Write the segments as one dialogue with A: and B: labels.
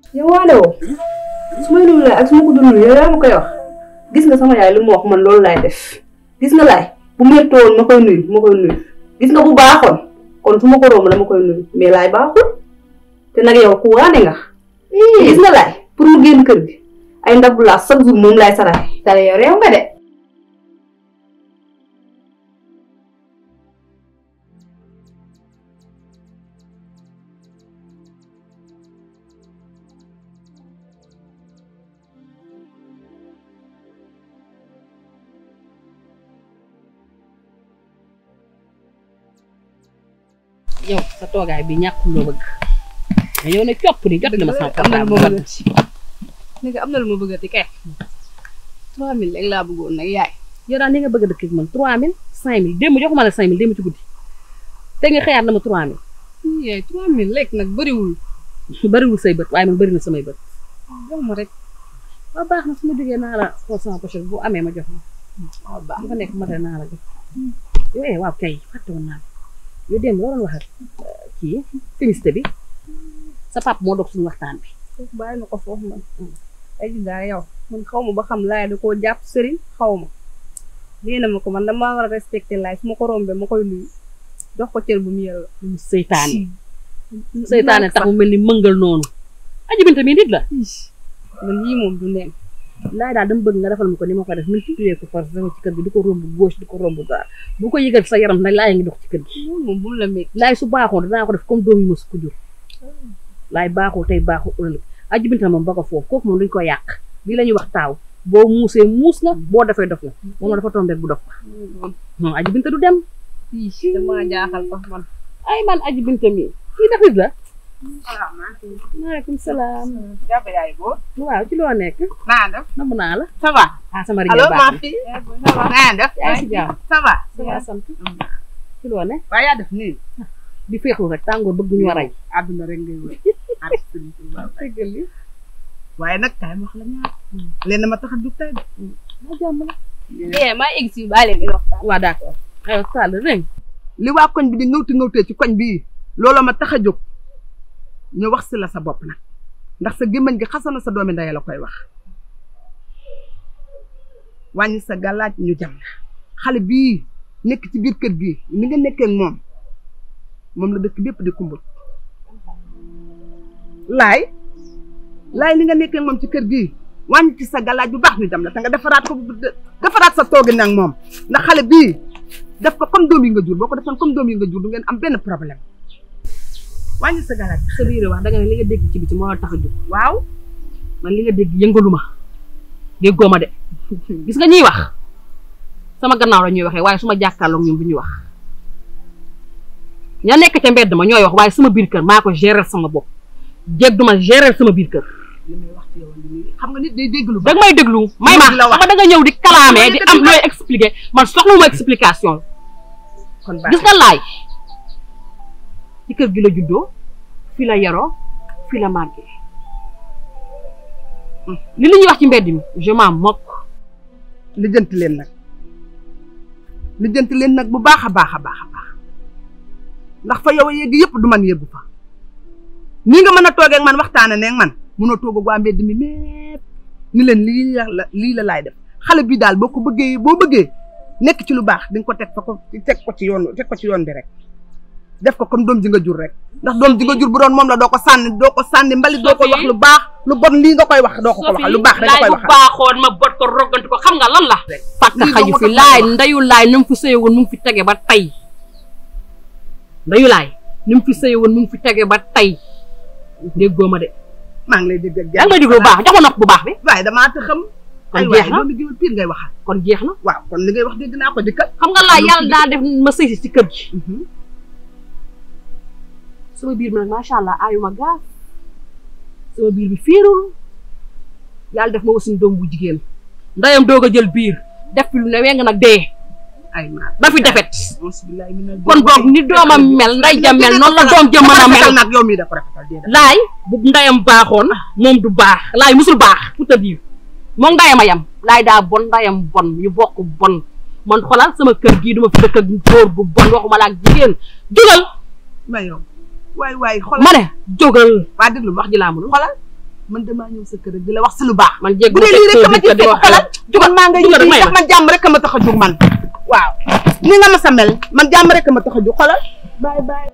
A: yow waale woo su may nuyu ak su ma ko dul nuyu yow yaa ma koy wax gis nga sama yaay lu mu wax man loolu laay def gis nga laay bu méttoo woon ma koy nuyu ma koy nuyu gis nga bu baaxoon kon su ma ko romb dama koy nuyu mais laay baaxul te nag yow ku waane nga gis nga laay pour mu génn kër gi ay ndabu laa chaque jour moom laay saraxe
B: tale yow réew nga de
C: yow sa toogaay bi ñàkk loo bëgg mais yow ne copp ni jot na ma sama
B: am na lu
C: portable
B: ma bëggati ni nga am na lu ma bëggati kay trois mille rek laa bëggoon nag yaay
C: yow daal ni nga bëgg a dëkk ak man 3000 5000 démb joxuma la 5000 démb ci guddi te nga xëyaat na ma 3000
B: yaay trois mille rek nag bëriwul
C: bariwul say bët waaye man bari na samay bët
B: jox ma rek
C: waaw baax na su ma jógee naa la xool sama pochette bu amee ma jox la
B: waaw baax
C: bu fa nekk mate naa la jox yow eh waaw kay fàtte woon naa la yow démb loo doon wax ak kii féministe bi sa pap moo dog suñu waxtaan bi
B: foofu bàyyi na ko foofu man ay ji daal yow man xaw ma ba xam laay da koo jàpp sëriñ xaw ma nee na ma ko man dama war a respecté laay su ma ko rombee ma koy nuyu jox ko cër bu mu yella
C: mu seytaane seytaane tax mu mel ni mëngal noonu aji binta mi nit la
B: man yii moom du neen
C: laay daal dama bëgg nga defal ma ko ni ma ko def multiplier ko par zéro ci kër gi di ko romb gauche di ko romb droite bu ko yëgal sa yaram nag laay ngi dox ci kër gi
B: loolu moom bu mu la métti
C: laay su baaxoon dinaa ko def comme doom yi ma su ko jur laay baaxul tey baaxul ëllëg aji binta moom ba ko foofu kooku moom duñ ko yàq lii la ñuy wax taaw boo muusee muus nga boo defee dof nga moom dafa tombé bu dof non aji binta du dem
B: ii dama jaaxal sax man
C: ay man aji binta mi kii dafit la maaleykum salaam
D: Jaba yaay boo.
C: waaw ci loo nekk
D: naa def.
C: namm naa la
D: ça va.
C: ah sama
D: allo
C: riñe
D: maa
C: baax
D: fi. naa def.
C: yaa ngi si jàmm
D: ça va.
C: ça va sant ci loo ne
D: waaye yaa def nii.
C: di féexlu rek tàngoor bëgg ñu rey
D: àdduna rek ngay wër.
C: dëggal li
D: waaye nag kaay ma wax la ñaar. leen ma tax a jug tey de.
C: ma jàmm la
B: eh maa egg si baa leen di waxtaan
C: waa d'accord aywa sall rek
D: li waa koñ bi di ngawti ngawtee ci koñ bii looloo ma tax a jóg ñu wax si la sa bopp nag ndax sa gémmañ gi xasana sa doomi ndey la koy wax wàññi sa gàllaaj ñu jam la xale bii nekk ci biir kër gii ni nga nekkee ak moom moom la dëkk bépp di kumbul laay laay ni nga nekkee ak moom ci kër gii wàññi ci sa gàllaaj bu baax ñu jam la te nga defaraat ko defaraat sa toogi nag moom ndax xale bii def ko comme doom yi nga jur boo ko defoon comme doom yi nga jur du ngeen am benn problème wàññi sa gàllaaj
C: sa biir wax da nga ne li nga dégg ci biti moo la tax a jóg
D: waaw
C: man li nga dégg yëngalu ma déggoo ma de gis nga ñuy wax sama gannaaw la ñuy waxee waaye su ma jàkkaarloog ñoom bu ñuy wax ña nekk ca mbedd ma ñooy wax waaye sama biir kër maa ko gérer sama bopp jéeg duma gérer sama biir kër
D: li may wax ci yow li xam nga nit day dégg lu
C: da nga may déglu may ma
D: la wax.
C: xam nga da nga ñëw di kalaamee di am
D: dégg
C: looy expliquer man soxlawuma explication
D: kon baax
C: gis nga laay ci kër gi la juddoo fi la yaroo fi la màggee li li ñuy wax ci mbedd mi je m'en moque
D: lijjanti leen nag lijjanti leen nag bu baax a baax a baax a baax ndax fa yow a yegg yëpp du man yeggu fa nii nga mën a toogee ak man waxtaane ne ak man mënoo toog ak waa mbedd mi mépp ni leen lii la lii la laay def xale bi daal boo ko bëggee boo bëggee nekk ci lu baax di nga ko teg fa ko teg ko ci yoon teg ko ci yoon bi rek def ko comme doom ji nga jur rek ndax doom ji nga jur bu doon moom la doo ko sànni doo ko sànni mbalit doo ko wax lu baax lu bon lii nga koy wax doo ko ko waxal lu baax rek nga koy
C: laay bu
D: waxal
C: baaxoon ma bot ko roganti ko xam nga lan la fàkk
D: lii
C: xaju
D: doo
C: fi
D: ko
C: laay
D: wax.
C: ndayu laay nu mu fi sëye woon mu ngi fi tege ba tey ndayu laay nu mu fi sëye woon mu ngi fi tege ba tey déggoo ma de
D: maa ngi lay dégg ak
C: yaa ngi may déglu bu baax jox ma nopp bu baax bi
D: waaye damaa te xam
C: Kon
D: ay
C: jeex
D: waaye
C: na?
D: doomi jiwal pire ngay waxal
C: kon jeex na
D: waaw kon li ngay wax dégg naa ko dikkal
C: xam nga laay yàlla daa def ma sëy si ci kër gi sama biir bi nag macha allah aayuma gaaf sama biir bi fiirul yàlla def ma wasin doom bu jigéen ndeyam doog a jël biir def fi lu ne weng nag dee
D: ay maa
C: ba fi defet
D: bismillahi minal
C: kon boog ni doomam mel nday ja mel noonu la doom ja mën a mel
D: nag yow mii da ko rafetal dee
C: laay bu ndeyam baaxoon moom du baax laay musul baax pour te dire moom ndeyam a yam laay daa bon ndeyam bon ñu bokk bon man xoolal sama kër gii duma fi dëkk ak góor bu bon waxuma la ak jigéen jógal
D: ma yow waay waay xoolal
C: ma ne jógal
D: waa déglu ma
C: wax ji laa mënul
D: xoolal man damaa ñëw sa kër di la wax si lu baax
C: man jéggi
D: bu dee lii rek ma ci
C: di
D: fekk
C: wax
D: xalaat jugal maa ngay
C: jugal
D: ñibbi
C: may
D: ndax
C: ma.
D: man jàmm rek a ma tax a jug man waaw ni nga ma sa mel man jàmm rek a ma tax a jug xolal bye bye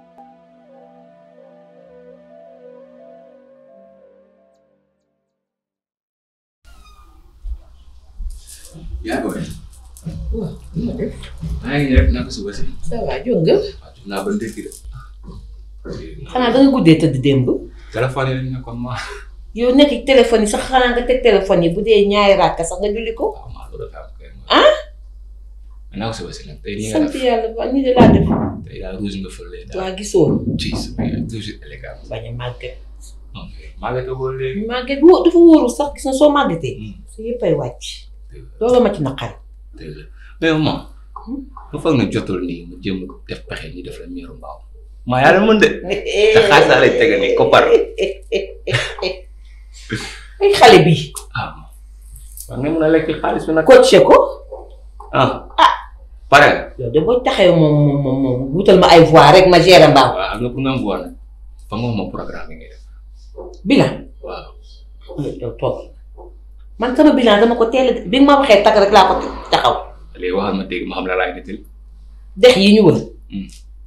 E: yaa booy. waaw maa ngi rek naka suba si.
F: ça va jóg nga
E: waaw jot naa ba ndekki de.
F: xanaa da nga guddee tëdd démb
E: téléphone yi lañ nekkoon ma.
F: yow nekk ci téléphone yi sax xanaa nga teg téléphone yi bu dee ñaari ràkka sax nga julli ko
E: waaw maa loolu dafa am kay.
F: ah
E: mais naka suba si nag tey nii nga
F: sant
E: def
F: yàlla ba nii de laa def
E: tey daal rouge nga fële daal.
F: waa gisoo
E: ci sama yaay toujours élégant.
F: bañ a màgget
E: ok maa ngi toog léegi.
F: màgget woo dafa wóorul sax gis na soo màggetee
E: Hmm.
F: su yëppay wàcc
E: dëgg la
F: loolu ma ci naqari
E: dëgg la mais maman. bu foog ne jotul nii mu jëm def pexe ñu def la miiru mbaaw. maa yàlla mën de. te xaalis laa lay tegal nii koppar.
F: ay xale bi
E: ah ma. war nga mën a lekk xaalis bi nag.
F: coaché ko
E: ah. pare nga.
F: yow de boo taxee moom moom moom moom wutal ma ay voix rek ma gérer mbaaw
E: waaw am nga pour nga am voix nag. fa nga wax ma programme yi ngay def.
F: bilan
E: waaw.
F: yow toog man sama bilan dama ko teel a bi nga ma waxee tag rek laa ko taxaw
E: léegi waxal ma dégg ma xam la laay nettali.
F: dex yi ñu wër
E: Hmm.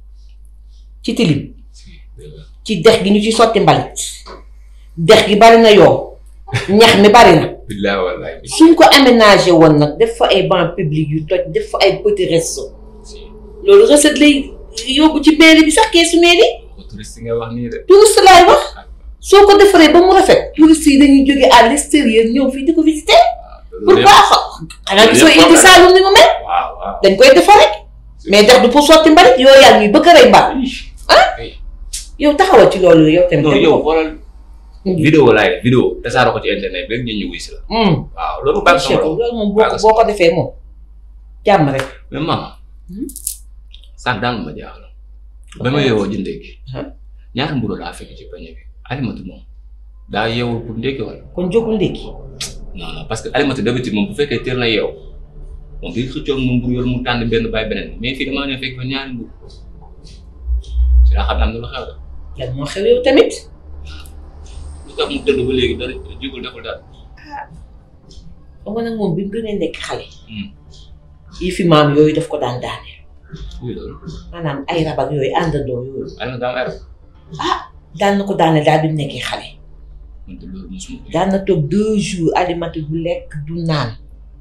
F: ci tilim
E: si dëgg la.
F: ci dex gi ñu ci sotti mbalit dex gi bari na yoo ñax mi bari na
E: billaay wallaay bi.
F: suñ ko aménagé woon nag def fa ay bancs publics yu toj def fa ay petit resto
E: si
F: loolu recette lay yóbbu ci mairie bi sax keesu mairie
E: ko touriste nga wax nii de.
F: touriste laay wax soo ko defaree ba mu rafet touriste yi dañuy jóge à l'extérieur ñëw fii di ko visiter pour
E: loolu
F: baax xanaa gisoo indi Saalum ni mu mel
E: waaw waaw.
F: dañ koy defar rek mais dex du pour sotti mbalit yooyu yaa ñuy bëgg a rey mbaal yow taxawal ci loolu yow tamit.
E: non yow xoolal. vidéo laay def vidéo tasaare ko ci internet bi rek ñu ñu wuy si la.
F: Hmm.
E: waaw loolu baax
F: Cheikh
E: sama
F: loolu moom boo ko boo ko defee moom jàmm rek.
E: mais maman.
F: Hmm.
E: sànq daal ma jaaxal. ba ma yeewoo ji ndékki.
F: Huh?
E: ñaari mburu laa fekk ci pañe bi. alimatu moom daa yeewul pour ndékki wala.
F: kon jógul ndékki.
E: non non parce que alimatu d'habitude moom bu fekkee teel na yeew moom bi xëccoog moom mburu yor mu tànn benn bàyyi beneen mais fii damaa ñëw fekk fa ñaari mburu si laa xam ne am na lu xew de.
F: lan moo xew yow tamit.
E: lu tax mu tëdd ba léegi dara jugul deful dara.
F: xam nga nag moom bi mu gënee nekk xale.
E: Hmm.
F: yi fi maam yooyu daf ko daan daaneel.
E: oui loolu.
F: maanaam ay rab ak yooyu àndandoo yooyu.
E: alimatu daa am erreur.
F: daan na ko daaneel daal bi mu nekkee xale.
E: man de loolu mosuma ko.
F: daan na toog deux jours alimatu du lekk du naan.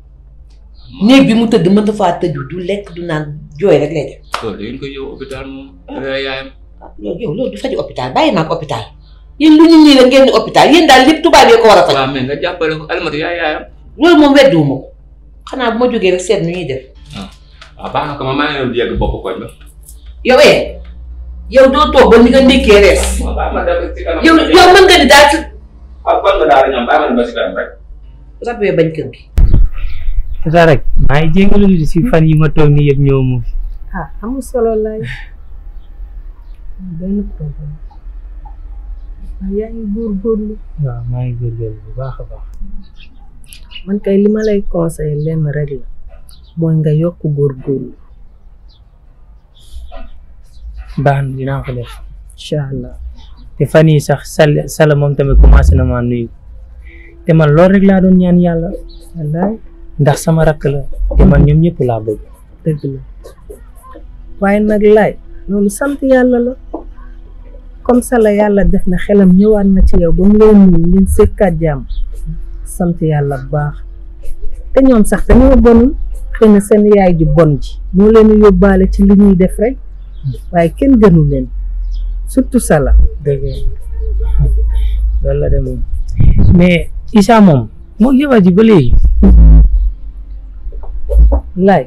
F: néeg bi mu tëdd mën na faa tëju du lekk du naan jooy rek lay def.
E: loolu da ngeen koy yóbbu hôpital moom. da yaayam.
F: ah loolu yow loolu du faji hôpital bàyyi naa ko hôpital. yéen lu ñu nii la ngeen di hôpital yéen daal lépp tubaab yi ko war a faj.
E: waaw mais nga jàppale ko alimatu yaay yaayam.
F: loolu moom wedduwuma ko. xanaa bu ma jógee rek seet nu ñuy def.
E: waaw baax na ko ma maa ngi leen di yegg bopp koñ ba.
F: yow eh yow doo toog ba ni nga ndékkee rees.
E: waaw baax na dem ci kanam.
F: yow yow mën nga di daal ci
E: waaw kon nga daal ñoom baax na ba ci kanam rek.
F: rab yooyu bañ kër gi.
G: tata rek maa ngi jégalu di si fan yi ma toog nii yëpp ñëw mu fi
B: ah amul solo lay benn problème waaye yaa ngi góorgóorlu
G: waaw maa ngi góorgóorlu bu baax a baax
B: man kay li ma lay conseiller lenn rek la mooy nga yokk góorgóorlu
G: baax na dinaa ko def
B: incha allah
G: te fan yi sax sal sala moom tamit commencé na maa nuyu te man loolu rek laa doon ñaan yàlla
B: wallaay
G: ndax sama rakk la te man ñoom ñëpp laa bëgg
B: dëgg la waaye nag laay loolu sant yàlla la comme ça la yàlla def na xelam ñëwaat na ci yow ba mu leen nuyu ngeen sekkaat jàmm sant yàlla bu baax te ñoom sax dañoo bonul xëy na seen yaay ji bon ji moo leen di yóbbaale ci li ñuy def rek waaye kenn gënu leen surtout ça la
G: dëgg loolu la de moom mais Issa moom moo jabar ji ba léegi
B: laay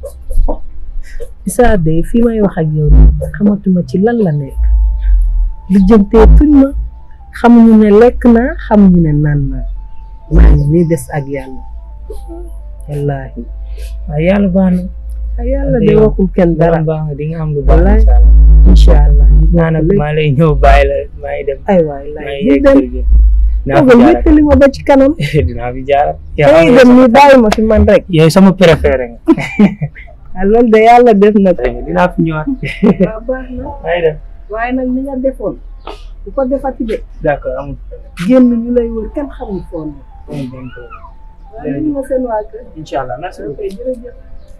B: Issa de fii may wax ak yow nii xamatuma ci lan la nekk lijjantee tuñ ma xamuñu ne lekk naa xamuñu ne naan naa maa ngi nii des ak yàlla wallaahi
G: waaye yàlla baax na
B: ay yàlla de
G: yow
B: waxul kenn
G: dara
B: dara
G: baax nga di nga am lu baax
B: Wallaay.
G: incha allah
B: incha allah
G: naa nag maa lay ñëw bàyyi la maa ngi dem
B: ay waay
G: maa
B: laay
G: ngi
B: ñu
G: yegg
B: dem
G: kër gi dinaa fi
B: toogal
G: jaar
B: wéttali ma ba ci kanam
G: dinaa fi jaar
B: dangay dem nii bàyyi ma fi man rek
G: yow sama préféré nga
B: ah loolu de yàlla def na ko
G: dinaa fi ñëwaat
B: waaw baax na
G: maa ngi dem
B: waaye nag ni nga defoon bu ko defati de
G: d'accord amul problème
B: génn ñu lay wër kenn xamul foo ne
G: amul benn problème
B: waaye ñu nga seen waa kër
G: incha allah merci beaucoup
B: ok jërëjëf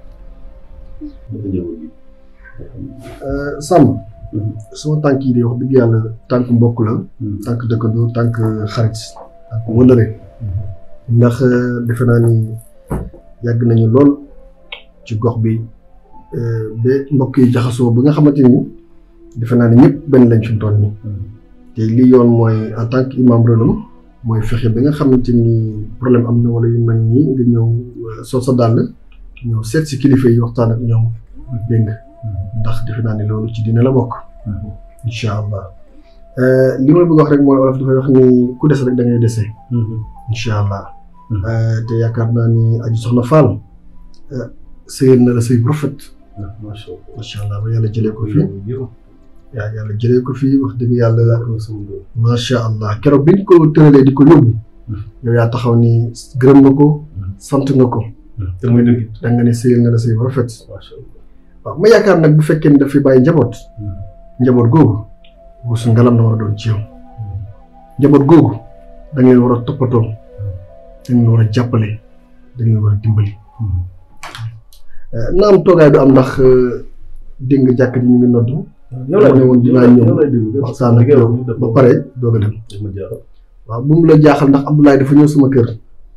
H: Samba sama tànk yi de wax dëgg yàlla tànk mbokk la tànk dëkkandoo tànk xarit tànk wëllëre ndax defe naa ni yàgg nañu lool ci gox bi ba mbokk yi jaxasoo ba nga xamante ni defe naa ni ñëpp benn lañ fi mu toll nii te li yoon mooy en tant que imam relum mooy fexe ba nga xamante ni problème am na wala yu mel nii nga ñëw sol sa dàll ñëw seet si kilifa yi waxtaan ak ñoom dégg nga ndax defe naa ne loolu ci dina la bokk. incha allah li ma bëgg wax rek mooy olof dafay wax ni ku des rek da ngay dese. incha allah. te yaakaar naa ni aji soxna Fall sëyal na la sëy bu rafet. macha allah ba yàlla jëlee ko fii. yaa yàlla jëlee ko fii wax dëgg yàlla. macha allah keroog bi ñu ko tëralee di ko yóbbu. yow yaa taxaw ni gërëm nga ko. sant nga ko.
I: te muy dëgg.
H: da nga ne sëyal na la sëy bu rafet. waaw ma yaakaar nag bu fekkee ni daf fi bàyyi njaboot. njaboot googu wusu ngalam na war a doon ci yow. njaboot googu da ngeen war a toppatoo. da ngeen war a jàppale. da ngeen war a dimbali. na am toogaay du am ndax dégg nga jàkk ji ñu ngi noddu.
I: yow laa
H: ne woon dinaa ñëw
I: déglu
H: waxtaan ak yow ba pare doog a dem. waaw bu mu la jaaxal ndax Abdoulaye dafa ñëw sama kër.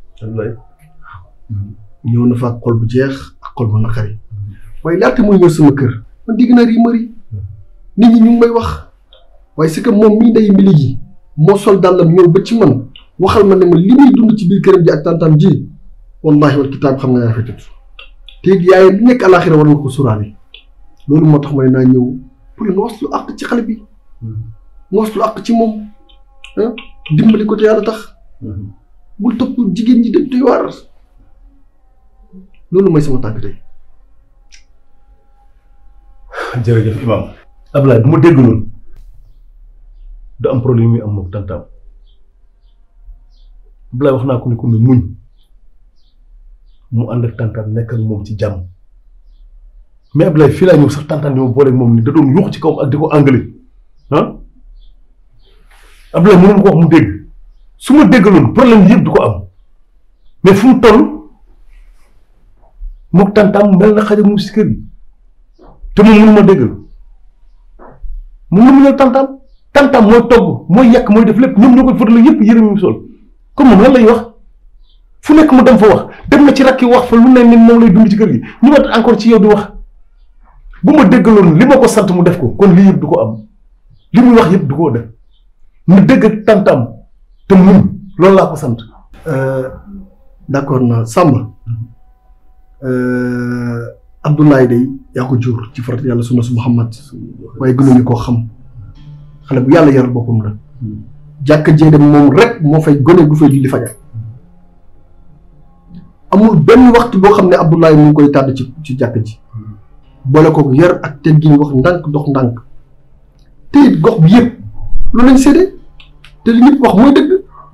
H: ñëw na fa ak xol bu jeex ak xol bu naqari. waaye laata muy ñëw sama kër man dégg naa rumeur yi nit ñi ñu ngi may wax waaye c'est que moom mii day mbili ji moo sol dàllam ñëw ba ci man waxal ma ne ma li muy dund ci biir këram ji ak tantam ji wallahi wal kitaab xam nga yaa rafetut te it yaay li nekk àlaaxira war nga ko sóoraale loolu moo tax ma ne naa ñëw pour nga waslu àq ci xale bi nga waslu àq ci moom ah dimbali ko te yàlla tax bul topp jigéen ñi dem doy waar loolu mooy sama tànk tey
I: jërëjëf imam Ablaye bu ma dégg noonu du am problème yi am moom tantam Ablaye wax naa ko ni ko ne muñ mu ànd ak tantam nekk ak moom ci jàmm mais Ablaye fii laa ñëw sax tantam di ma booleeg moom ni da doon yuux ci kawam ak di ko anglais ah Ablaye mënoon ko wax mu dégg su ma déggaloon problème yëpp du ko am mais fu mu toll mook tantam mel na xaja mu si kër gi te moom mënu ma déggal moom mënu ñëw tantam tantam mooy togg mooy yàq mooy def lépp ñoom ñoo koy fëtala yëpp yërëm mu sol comme moom lan lay wax fu nekk mu dem fa wax dem na ci rakki wax fa lu ne ni moom lay dund ci kër gi ñu wat encore ci yow di wax bu ma déggaloon li ma ko sant mu def ko kon lii yëpp du ko am li muy wax yëpp du ko def mu dégg ak tantam te muñ loolu laa ko sant
H: d'accord na Samba Abdoulaye day yaa ko jur ci farat yàlla sunna su Muhammad waaye gënuñu koo xam xale bu yàlla yaral boppam la jàkka jee dem moom rek moo fay gone gu fay julli fajar amul benn waxtu boo xam ne Abdoulaye mu ngi koy tàdd ci ci jàkka ji boole ko yar ak teggin wax ndànk dox ndànk te it gox bi yëpp loolu lañ séddee te li ñëpp wax mooy dëgg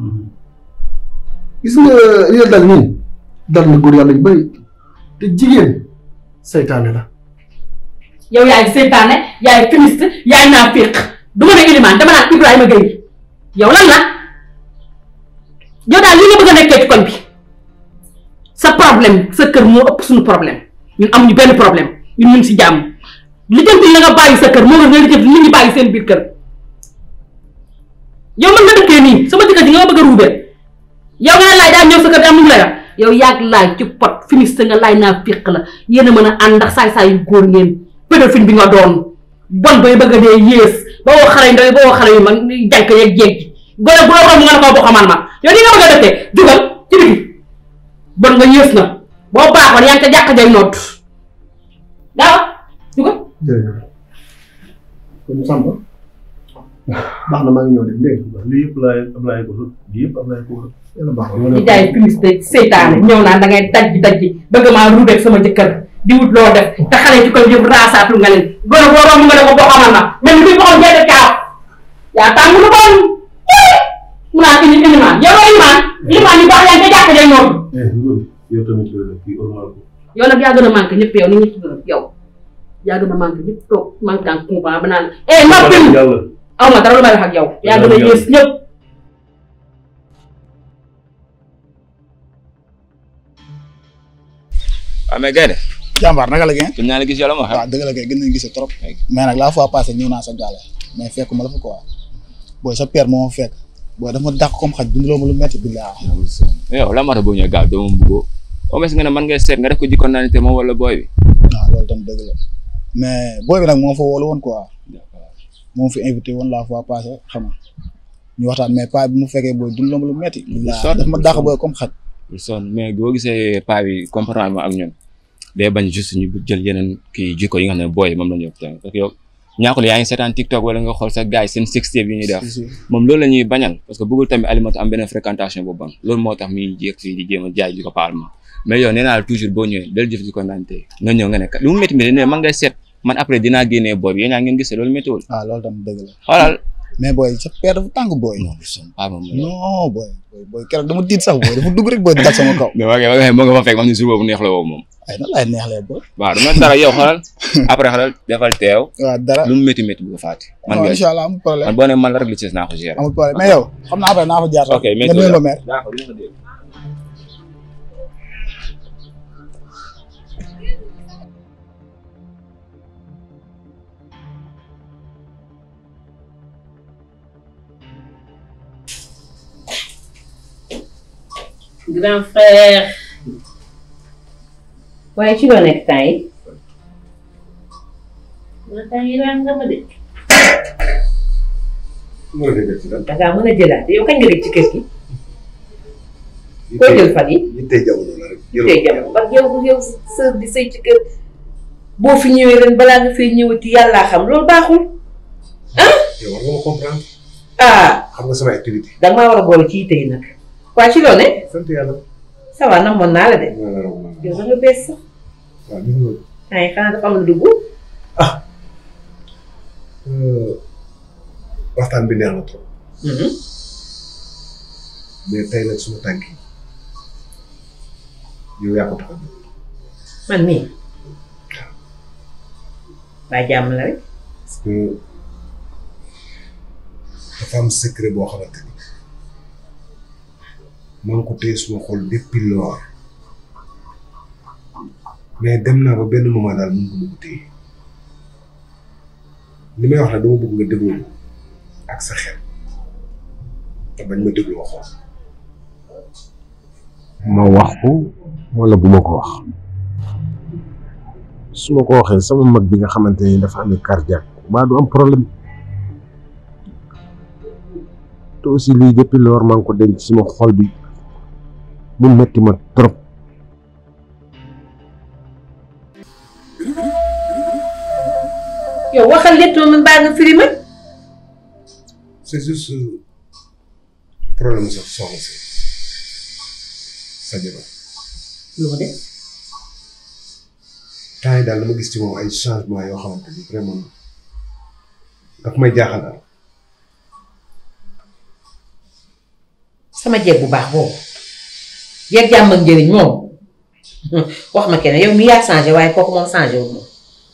H: gis nga li la dal nii dal na góor yàlla yu bëri te jigéen seytaane la
C: yow yaay seytaane yaay féministe yaay naafiq du ma ne ilimaan dama naan Ibrahima Gueye yow lan la yow daal li nga bëgg a nekkee ci koñ bi sa problème sa kër moo ëpp suñu problème ñun amuñu benn problème ñun ñu ngi si jàmm lijjanti la nga bàyyi sa kër moo nga nga lijjanti nit ñi bàyyi seen biir kër yow man nga dëkkee nii sama jëkkër ji nga ma bëgg a ruubee yow nga ne laay daa ñëw sa kër di am lu mu lay wax yow yaag laay ci pot féministe nga laay naa fiq la yéen a mën a ànd ndax saay-saay yu góor ngeen pédophile bi nga doon bon bay bëgg a dee yées ba woo xale yu ndaw yi ba woo xale yu mag jànk yeeg jéeg ji gone bu la romb nga ne ko bu xamal ma yow ni nga bëgg a dëkkee jugal ci biti bon nga yées na boo baaxoon yaa ngi ca jàkk jay noot daawa jugal
H: jërëjëf kon Samba baax na maa ngi ñëw dem dégg nga
I: lii yëpp laay Ablaye ko lii yëpp Ablaye ko
H: yàlla baax na
C: di jaay publicité seytaane ñëw naa da ngay dajji dajji bëgg maa ruubeeg sama jëkkër di wut loo def te xale ci koy yëpp raasaatu nga leen gone boo romb nga ne ko boo xamal ma mel ni kuy boxam jeede kaaw yaa tàng lu bon mu naan indi ilimaan yow la ilimaan ilimaan yi baax yaa ngi ca jàkk jay noonu
I: yow tamit kii ormal ko
C: yow nag yaa gën a manqué ñëpp yow ni ñëpp gën a yow yaa gën a manqué ñëpp toog manqué en coupant ba naan eh noppil
I: yàlla
C: aw ma dara lu may wax ak yow yaa gën a yées ñëpp
E: waaw mais gaynde
J: jàmbaar naka la ngeen.
E: gën naa la gis yàlla ma xam
J: waaw dëgg la kay gën nañu gis trop. mais nag la fois passée ñëw naa sa gaale mais fekk ma la fa quoi booy sa père moo ma fekk booy dafa ma dàq comme xaj dundaloo ma lu metti billaa.
E: yow la moo tax boo ñëwee gaaw doo ma bëggoo au moins nga ne man ngay seet nga def ko jikkoon naa ne te moom wala booy bi
J: waaw loolu tam dëgg la mais booy bi nag moo fa woolu woon quoi moom fi invité woon la fois passée xam nga ñu waxtaan mais pas bi mu fekkee booy dundaloo ma lu metti billaa dafa ma dàq booy comme xaj.
E: son mais boo gisee paa bi comportement ak ñun day bañ juste ñu jël yeneen kii jikko yi nga xam ne booy moom la ñu parce que yow ñaakul yaa ngi seetaan TikTok wala nga xool sa gars yi seen sextape yi ñuy def moom loolu la ñuy bañal parce que bëggul tamit alimatu am beneen fréquentation bu bon loolu moo tax muy jéeg fii di jéem a jaay di ko parlement mais yow nee naa la toujours boo ñëwee del jëf di ko naan tey nga ñëw nga ne lu mu métti métti ne man ngay seet man après dinaa génnee booy bi yéen ñaa ngeen gisee loolu méttiwul
J: waaw loolu tam dëgg la
E: xoolal
J: mais booy sa père dafa tàng booy.
E: paa moom
J: non booy booy booy keroog dama tiit sax booy dafa dugg rek booy dal sama kaw.
E: mais waa kay moo nga fa fekk ma xam ne jour boobu neex la woo moom
J: ay nan laay neexlee booy.
E: waaw dama dara yow xoolal après xoolal defal teew
J: waaw dara
E: lu mu métti métti bu ko fàtte man
J: waaw
E: nga
J: incha allah amul problème
E: man boo ne man la rek li ci des naa ko gérer
J: amul problème mais yow xam naa après naa fa jaar sax.
E: ok mais
J: nga nuyu la mère.
F: grand frère. waaye ci loo nekk temps yi. man temps yi daan nga ma de.
H: mën a dégg ci lan.
F: da ngaa mën a jëlaat yow kañ nga dégg ci kër gi. koo jël fan yi.
H: yittey jamono la rek.
F: tey jamono ba yow yow sër di sëy ci kër boo fi ñëwee ren balaa nga fay ñëwati yàllaa xam loolu baaxul.
H: yow war nga ma comprendre.
F: ah
H: xam nga sama activité.
F: da nga maa war a boole ci yitte yi nag. waa ci loo ne.
H: sant yàlla.
F: ça va namoon naa la de.
H: maa la raw maa la
F: yow da nga bees sax.
H: waaw gis nga.
F: temps yi xanaa dafa am lu dugg.
H: waxtaan bi neex na trop. mais tey nag suma tànk yi yow yaa ko tax a jóg.
F: man mii. waa jàmm la rek.
H: parce que dafa am secret boo xamante ni maa ngi ko téye suma xol depuis lors mais dem naa ba benn moment daal mën ko ko téye li may wax nag dama bëgg nga déglu ma ak sa xel te bañ ma dégloo xol. ma wax ko wala bu ma ko wax su ma ko waxee sama mag bi nga xamante ni dafa amee cardiaque mbaa du am problème te aussi lii depuis lors maa ngi ko denc sama xol bi mu metti ma trop.
F: yow waxal lépp ma mbaa nga firi ma.
H: c'est juste problème sa soxna si sa jabar
F: lu ma def.
H: temps yi daal dama gis ci moom ay changement yoo xamante ni vraiment daf may jaaxal daal.
F: sama jeeg bu baax boobu jeeg jàmm ak njëriñ moom wax ma kenn yow mi yaa changé waaye kooku moom changé wu moom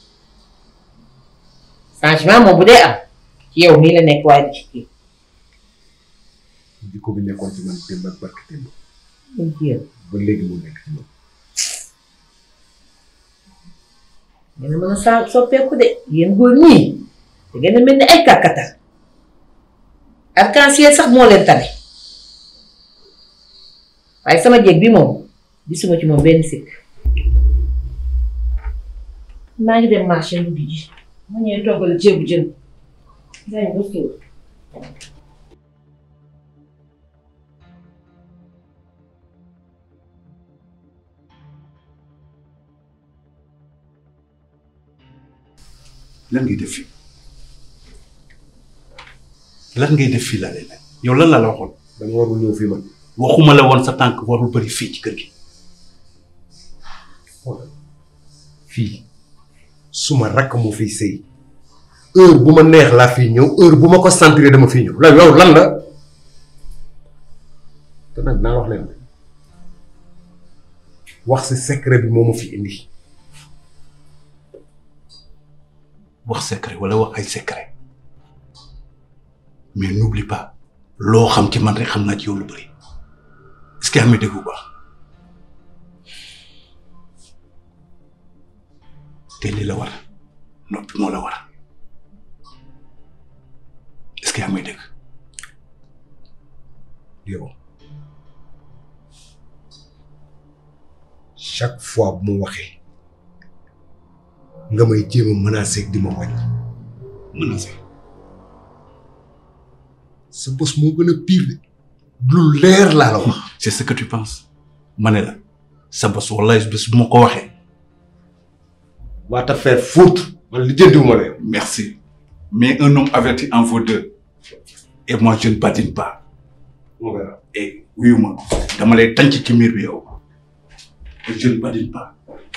F: changement moom bu dee am ci yow mii la nekk waaye du ci kii.
H: jikko bi nekkoon ci man démb ak barki démb
F: muy jéem
H: ba léegi mu nekk ci man.
F: dina mën a sa soppeeku de yéen góor ñii da ngeen a mel ni ay kàkkatar arc-en-ciel sax moo leen tane waaye sama jéeg bi moom gisuma ci moom benn sikk maa ngi dem marché lu ji ma ñëwee toggal ceebu jën dañ ko suur
I: lan ngay def fii lan ngay def fii laa lay laaj yow lan la la waxoon.
H: dama warul ñëw fii man.
I: waxuma la woon sa tànk warul bëri fii ci kër gi.
H: fii suma rakk moo fiy sëy heure bu ma neex laa fiy ñëw heure bu ma ko sentir dama fiy ñëw la yow lan la te nag naa wax leen wax si secret bi moo ma fi indi
I: wax secret wala wax ay secret mais n'oublie pas loo xam ci man rek xam naa ci yow lu bëri est-ce que yaa ngi dégg bu baax te li la war noppi moo la war est-ce que yaa ngi dégg
K: yow chaque fois bu ma waxee nga may jéem a menacé di ma wañ
I: menacé
K: sa bos moo gën a pire de lu leer laa la wax
I: c'est ce que tu penses ma ne la sa bos wallahi bés bu ma ko waxee
K: va te faire foutre man lijjantiwuma la yow
I: merci mais un homme averti en vaut deux et moi je ne badine pas
K: on verra
I: et wuyu ma dama lay tànc ci miir bi yow et je ne badine pas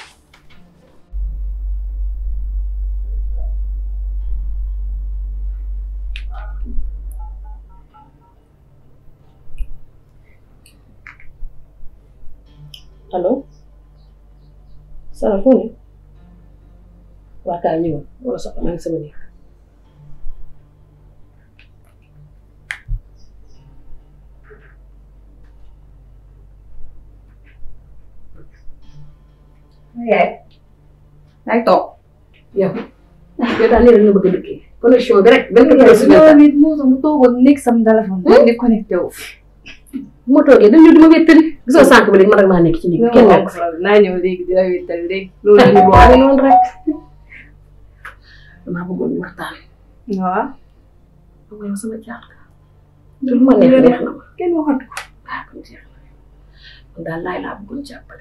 C: allo Sara foo ne waa kaa ñëwal wala soxla maa ngi sama néeg
A: yaay yaay toog
C: yow yow daal nee na nga bëgg a dëkkee connexion bi rek benn
A: yaay
C: su
A: su ma nit moo tax mu toogoon nekk sam téléphone rek di connecté wu
C: bu ma toogee dañ ñëw di ma wéttali gisoo sànq bi léegi man rek maa nekk ci néeg bi kenn nekk fi
A: naa ñëw léegi di la wéttal léegi loolu la ñu
C: waaye
A: boole
C: noonu rek damaa bëggoon ñu waxtaan
A: waaw
C: xam nga yow sama jaar ka te lu ma neex neex na ma
A: kenn waxatu ko
C: ah kon jeex na kon daal laay laa bëggoon jàppale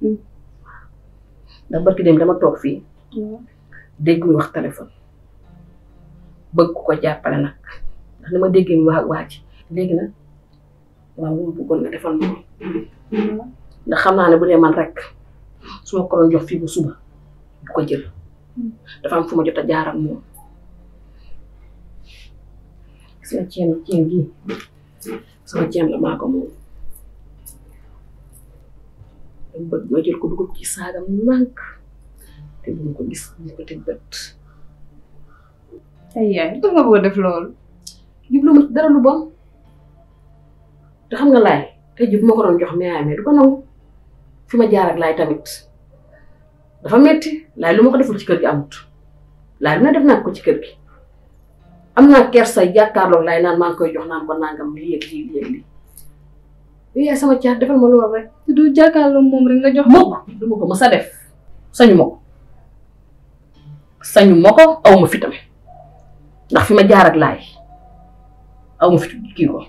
C: ndax barki dem dama toog fii dégg ñu wax téléphone bëgg ku ko jàppale nag ndax ni ma déggee ñu wax ak waa ji léegi nag waaw lu ma bëggoon nga defal ma ndax xam naa ne bu dee man rek su ma ko doon jox fii ba suba du ko jël dafa am fu ma jot a jaar ak moom gis nga ceen ceen gii sama ceen la maa ko moom dama bëgg ma jël ko dugal ci saagam nànk te bu mu ko gis bu mu ko teg bët
A: ay yaay lu tax nga bëgg a def loolu
C: jublu ma ci dara lu bon te xam nga laay tey jii bu ma ko doon jox mais mais du ko nangu fi ma jaar ak laay tamit dafa metti laay lu ma ko deful ci kër gi amut laay lu ne def naa ko ci kër gi am naa kersa jàkkaarloog laay naan maa ngi koy jox naan ko nangam lii ak lii lii ak lii yow yaay sama caat defal ma loolu rek
A: te du jàkkaarloo moom rek nga jox
C: mukk du ma ko mës a def sañu ma ko sañu ma ko aw ma fitam ndax fi ma jaar ak laay aw ma fit kii ko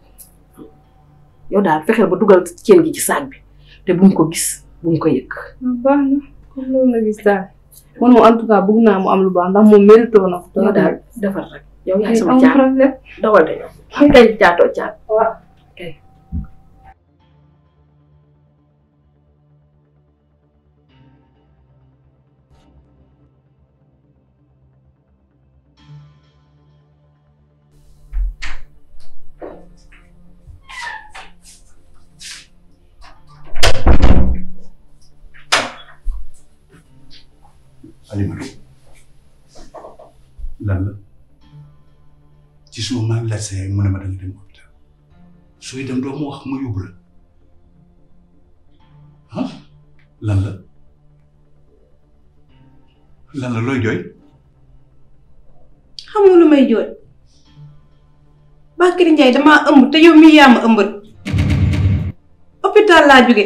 C: yow daal fexeel ba dugal ceen gi ci saag bi te bu mu ko gis bu mu ko yëg
A: baax na comme loolu nga gis daal man moom en tout cas bëgg naa mu am lu baax ndax moom mérité na ko
C: yow daal defal rek yow yaay sama
A: amul
C: caat
A: problème
C: dawal de yow kay caatoo caat
A: waaw
C: kay
I: Alimatu lan la ci suba maa ngi laaj sa yaay mu ne ma danga dem hôpital sooy dem doo ma wax ma yóbbu la ah lan la lan la looy jooy
L: xamoo lu may jooy Bakary Ndiaye damaa ëmb te yow mii yaa ma ëmbal hôpital laa jóge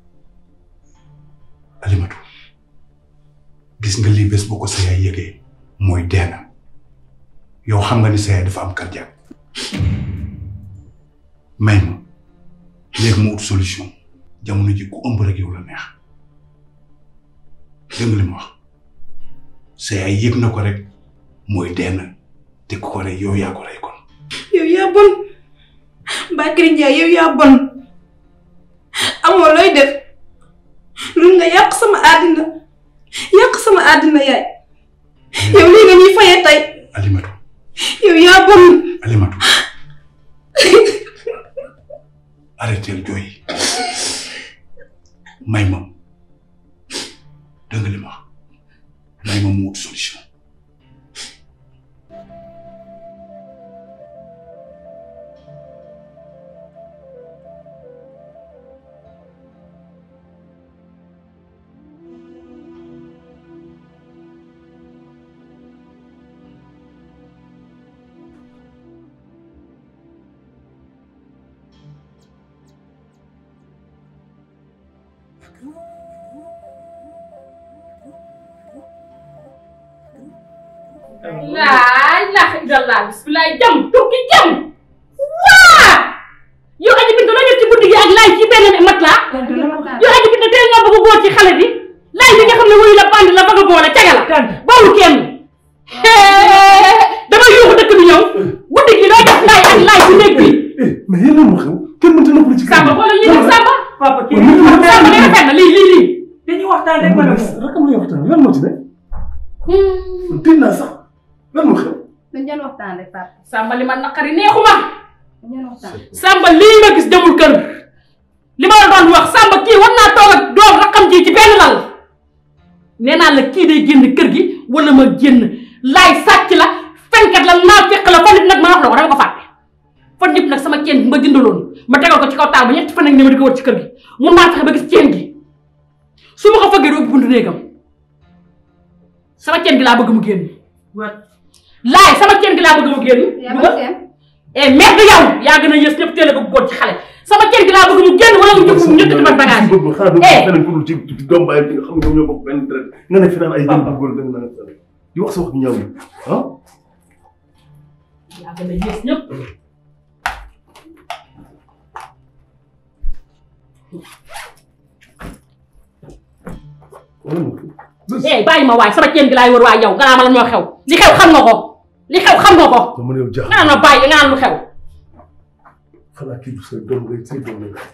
I: Alimatu gis nga lii bés boo ko sa yaay yëgee mooy dee na yow xam nga ni sa yaay dafa am cardiaque may ma léegi mu ut solution jamono ji ku ëmb rek yow la neex dégg nga li ma wax sa yaay yëg na ko rek mooy dee na te ku ko rey yow yaa ko rey kon
L: yow yaa bon Bakary Ndiaye yow yaa bon amoo looy def lu nga yàq sama àddina yàq sama àddina yaay yow lii nga ñuy fayee tey
I: Alimatu
L: yow yaa bon
I: Alimatu arrêteel jooy may ma dégg nga li ma wax may ma mu wut solution
C: laa ilaaha illallah bisimilah jam tukki jam waa yow aji bintu la def ci guddi gi ak laay ci benn mat laa yow aji bintu teel nga bëgg góor ci xale bi laay bi nga xam ne wuyu la bandi la bëgg a boole caga la bawul kenn dama yuuxu dëkk bi ñëw guddi gi loo jox laay ak laay ci néeg bi
I: mais yéen a ma xew kenn mënta noppalu ci
C: Samba xoolal lii nag Samba
M: papa kii
I: Waaw, nit ñi waxtaan
C: Samba
I: nañu.
C: danga fenn lii lii lii
M: dañuy waxtaan rek ma ne ko.
I: rakam lay waxtaan lan moo ci ne tiit naa sax lan moo xew
A: dañ doon waxtaan rek papa.
C: Samba li ma naqari neexuma
A: dañ doon waxtaan.
C: Samba lii ma gis demul kër li ma la doon wax Samba kii war naa toog ak doom rakam ji ci benn lal nee naa la kii day génn kër gi wala ma génn laay sàcc la fenkat la naa fekk la fan nit nag ma wax la ko dama ko fàtte fan yëpp nag sama ceen bi ma jëndaloon ma tegal ko ci kaw taal ba ñetti fan ak ne ma di ko wër ci kër gi mun naa fexe ba gis ceen gi su ma ko fëggee du ubbi buntu néegam sama ceen gi laa bëgg mu génn laay sama ceen gi laa bëgg mu génn
A: yaa ma seen.
C: eh merde yow yaa gën a yës ñëpp teel a bëgg góor ci xale sama ceen gi laa bëgg mu génn wala mu jóg mu ñëkk ci man bagage
I: boobu xanaa doo
C: Eh.
I: feneen ku dul ci ci doom bàyyi bi nga xam ne ñoom ñoo bokk benn deret nga ne fi naan ay jëm bu góor da nga naan feneen di wax sa wax ñaaw yi ah
C: yaa gën a yës ñëpp eh bàyyi ma waay sama ceen gi laay wër waay yow nga naa ma la ñoo xew li xew xam nga ko li xew xam nga ko
I: dama ne yow jaaxal
C: nga naan ma bàyyi nga naan lu xew
I: xanaa kii du say doom ngay say doom ngay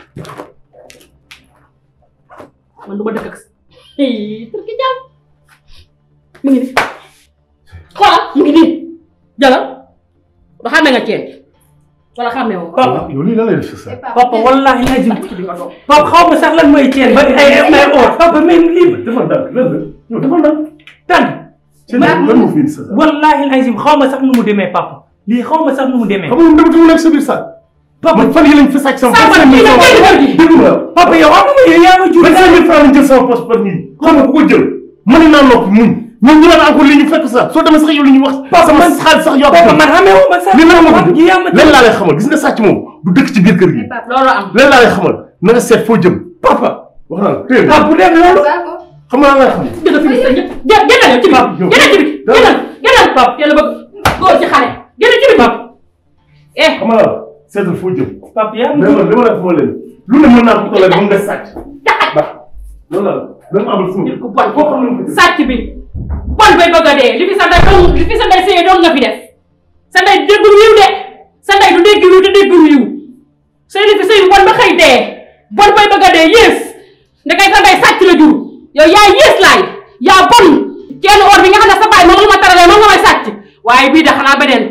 C: man du ma dëkk ak turki jàmm mu ngi nii xoolal mu ngi nii jëlal ba xàmmee nga ceen gi wala xàmmee woo ko
M: papa
I: yow lii lan lay def sa
M: papa wallahi lazim
C: di nga doon
M: papa xaw ma sax lan mooy ceen ba ay may oor papa même lii
I: defal ndànk lan la yow defal ndànk
M: tànn
I: seen lan moo fi indi sa
M: wallahi lazim xaw ma sax nu mu demee papa lii xaw ma sax nu mu demee
I: xam nga dama tumu nekk sa biir saak
M: papa
I: man fan yi lañ fi sàcc sama
C: Samba,
I: vingt-cinq mille
C: kii la
I: francs.
C: kii la
I: dégg nga
M: papa yow am nga yow yaa ma jur
I: vingt-cinq mille francs lañ jël sama poche par nii xam nga ku ko jël mën naa noppi muñ ñoom ñu naan encore li ñu fekk sax soo demee sax yow li ñu wax sama xaalis sax yokk
M: papa man xamee wu ma sax
I: li nan ma ko
M: ji yaa ma
I: leen laa lay xamal gis nga sàcc moom du dëkk ci biir kër gi
C: loolu am
I: leen laa lay xamal na nga seet foo jëm
M: papa
I: wax naa la téye
M: papa bu dem loolu
I: xam nga lan lay xam
C: dëgg fi sa ñëpp jë génnal yow ci biir génnal ci biir génnal génnal pap yàlla bëgg góor ci xale génnal ci biir pap eh
I: xam nga la seetal foo jëm
M: papa yaa ma
I: mais
M: jur
I: man li ma la xamal leen lu ne mën naa ko tollee ba mu des sàcc ba loolu la dama amal suma
C: ku bon ko sàcc bi bon bay bëgg a dee li fi sa ndey dong li fi sa ndey sëyee dong nga fi def sa ndey déggul yiw de sa ndey du dégg yiw te déggul yiw sëy li fi sëy bon ba xëy dee bon bay bëgg a dee yées ndekay sa ndey sàcc la jur yow yaa yées laay yaa bon kenn or bi nga xam ne sa baay moom la ma taralee moom nga may sàcc waaye bii de xanaa beneen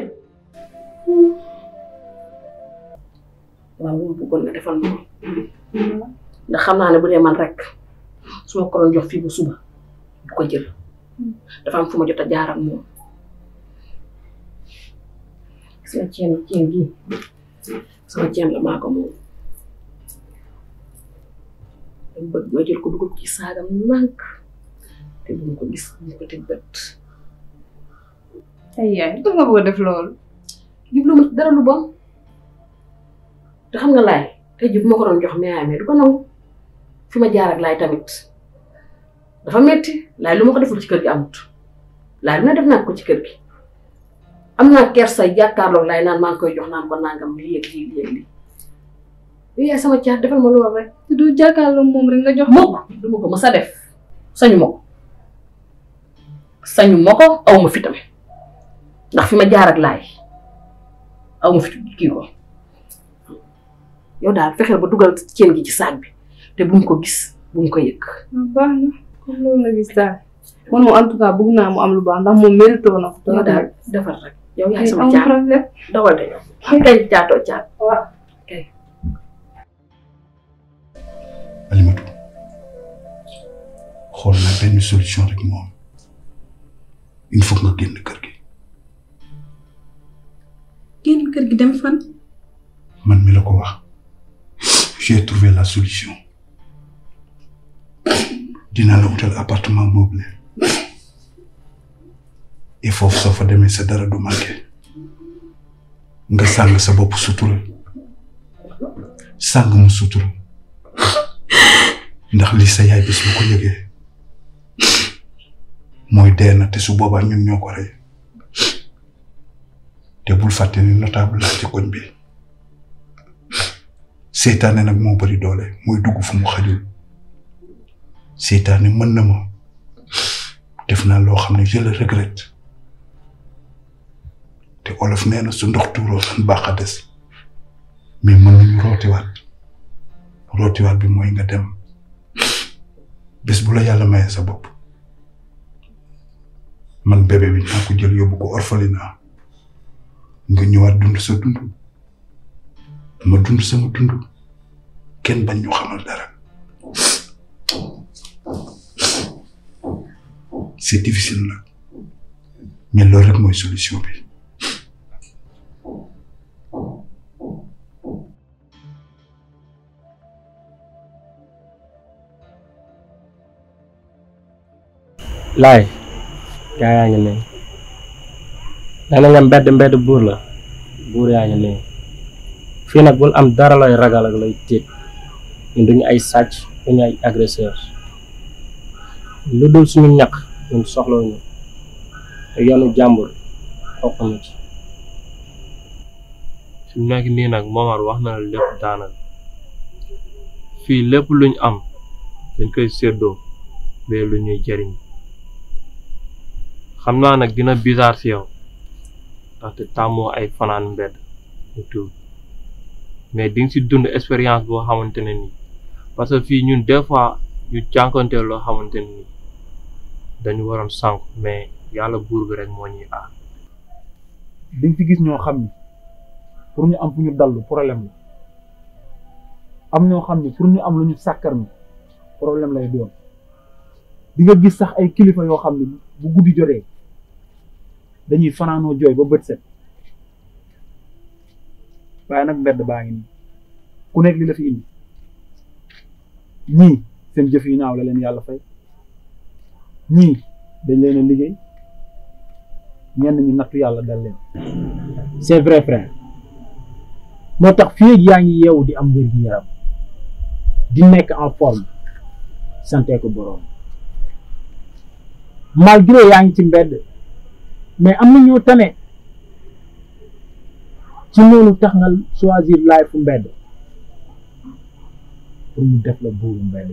C: waaw li ma bëggoon nga defal ma ndax xam naa ne bu dee man rek su ma ko doon jox fii ba suba du ko jël dafa am fu ma jot a jaar ak moom gis nga ceen ceen gi sama ceen la maa ko moom dama bëgg nga jël ko dugal ko ci saagam nànk te bu ma ko gis bu ko teg bët
A: ay yaay lu tax nga bëgg a def loolu.
C: jublu ma ci dara lu bon te xam nga laay tey jii bu ma ko doon jox mais mais du ko nangu fi ma jaar ak laay tamit dafa metti laay lu ma ko deful ci kër gi amut laay lu ne def naa ko ci kër gi am naa kersa jàkkaarloog laay naan maa ngi koy jox naan ko nangam lii ak lii lii ak lii yow yaay sama caat defal ma loolu rek
A: te du jàkkaarloo moom rek nga jox.
C: mukk du ma ko mës a def sañu ma ko sañu ma ko aw ma fi tamit ndax fi ma jaar ak laay aw ma fi kii ko yow daal fexeel ba dugal ceen gi ci saag bi te bu mu ko gis bu mu ko yëg.
A: baax na comme loolu nga gis daal man moom en tout cas bëgg naa mu am lu baax ndax moom mérité na ko.
C: yow daal defar rek yow yaay sama
A: amul
C: caat
A: problème.
C: dawal de yow kay caatoo caat.
A: waaw.
C: kay.
N: Alimatu xool naa benn solution rek moom il faut nga génn kër gi
L: génn kër gi dem fan.
N: man mi la ko wax j'ai trouvé la solution dinaa la utal appartement meublé et foofu soo fa demee sa dara du manqué nga sàng sa bopp sutura sàng mu sutura ndax li sa yaay bis bu ko yëgee mooy dee na te su boobaa ñun ñoo ko rey te bul fàtte ni notable laa ci koñ bi seytaane nag moo bari doole mooy dugg fu mu xajul seytaane mën na ma def naa loo xam ne je le regrette te olof nee na su ndox tuuroo san baax a des mais mën nañu rootiwaat rootiwaat bi mooy nga dem bés bu la yàlla maye sa bopp man bébé bi naa ko jël yóbbu ko orphelinat nga ñëwaat dund sa dund ma dund sama dund kenn bañ ñu xamal dara c'est difficile nag mais loolu rek mooy solution bi
G: laay gaa yaa ngi nii nee na nga mbedd mbedd buur la buur yaa ngi nii fii nag bul am dara looy ragal ak looy tiit ñun duñu ay sàcc duñu ay agresseur lu dul suñu ñaq ñun soxlawuñu te yoonu jàmbur topp na ci fi mu nekk nii nag Momar wax na la lépp daanaka fii lépp luñ am dañ koy séddoo bee lu ñuy jariñ xam naa nag dina bizarre si yow ndaxte tàmmoo ay fanaan mbedd ñu tuub mais di nga si dund expérience boo xamante ne nii parce que fii ñun des fois ñu jànkonteel loo xamante ne nii dañu waroon sànq mais yàlla buur bi rek moo ñuy aar
O: di nga fi gis ñoo xam ni pour ñu am fu ñu dallu problème la am ñoo xam ni pour ñu am lu ñu sàkkar mi problème lay doon di nga gis sax ay kilifa yoo xam ni bu guddi jotee dañuy fanaanoo jooy ba bët set waaye nag mbedd baa ngi nii ku nekk li la fi indi ñii seen jëf yu ñaaw la leen yàlla fay ñii dañ leen a liggéey ñenn ñi nattu yàlla dal leen c'est vrai frère moo tax fii ak yaa ngi yeewu di am wér gi yaram di nekk en forme sante ko boroom malgré yaa ngi ci mbedd mais am na ñoo tane ci noonu tax nga choisir life fu mbedd pour mu def la buuru mbedd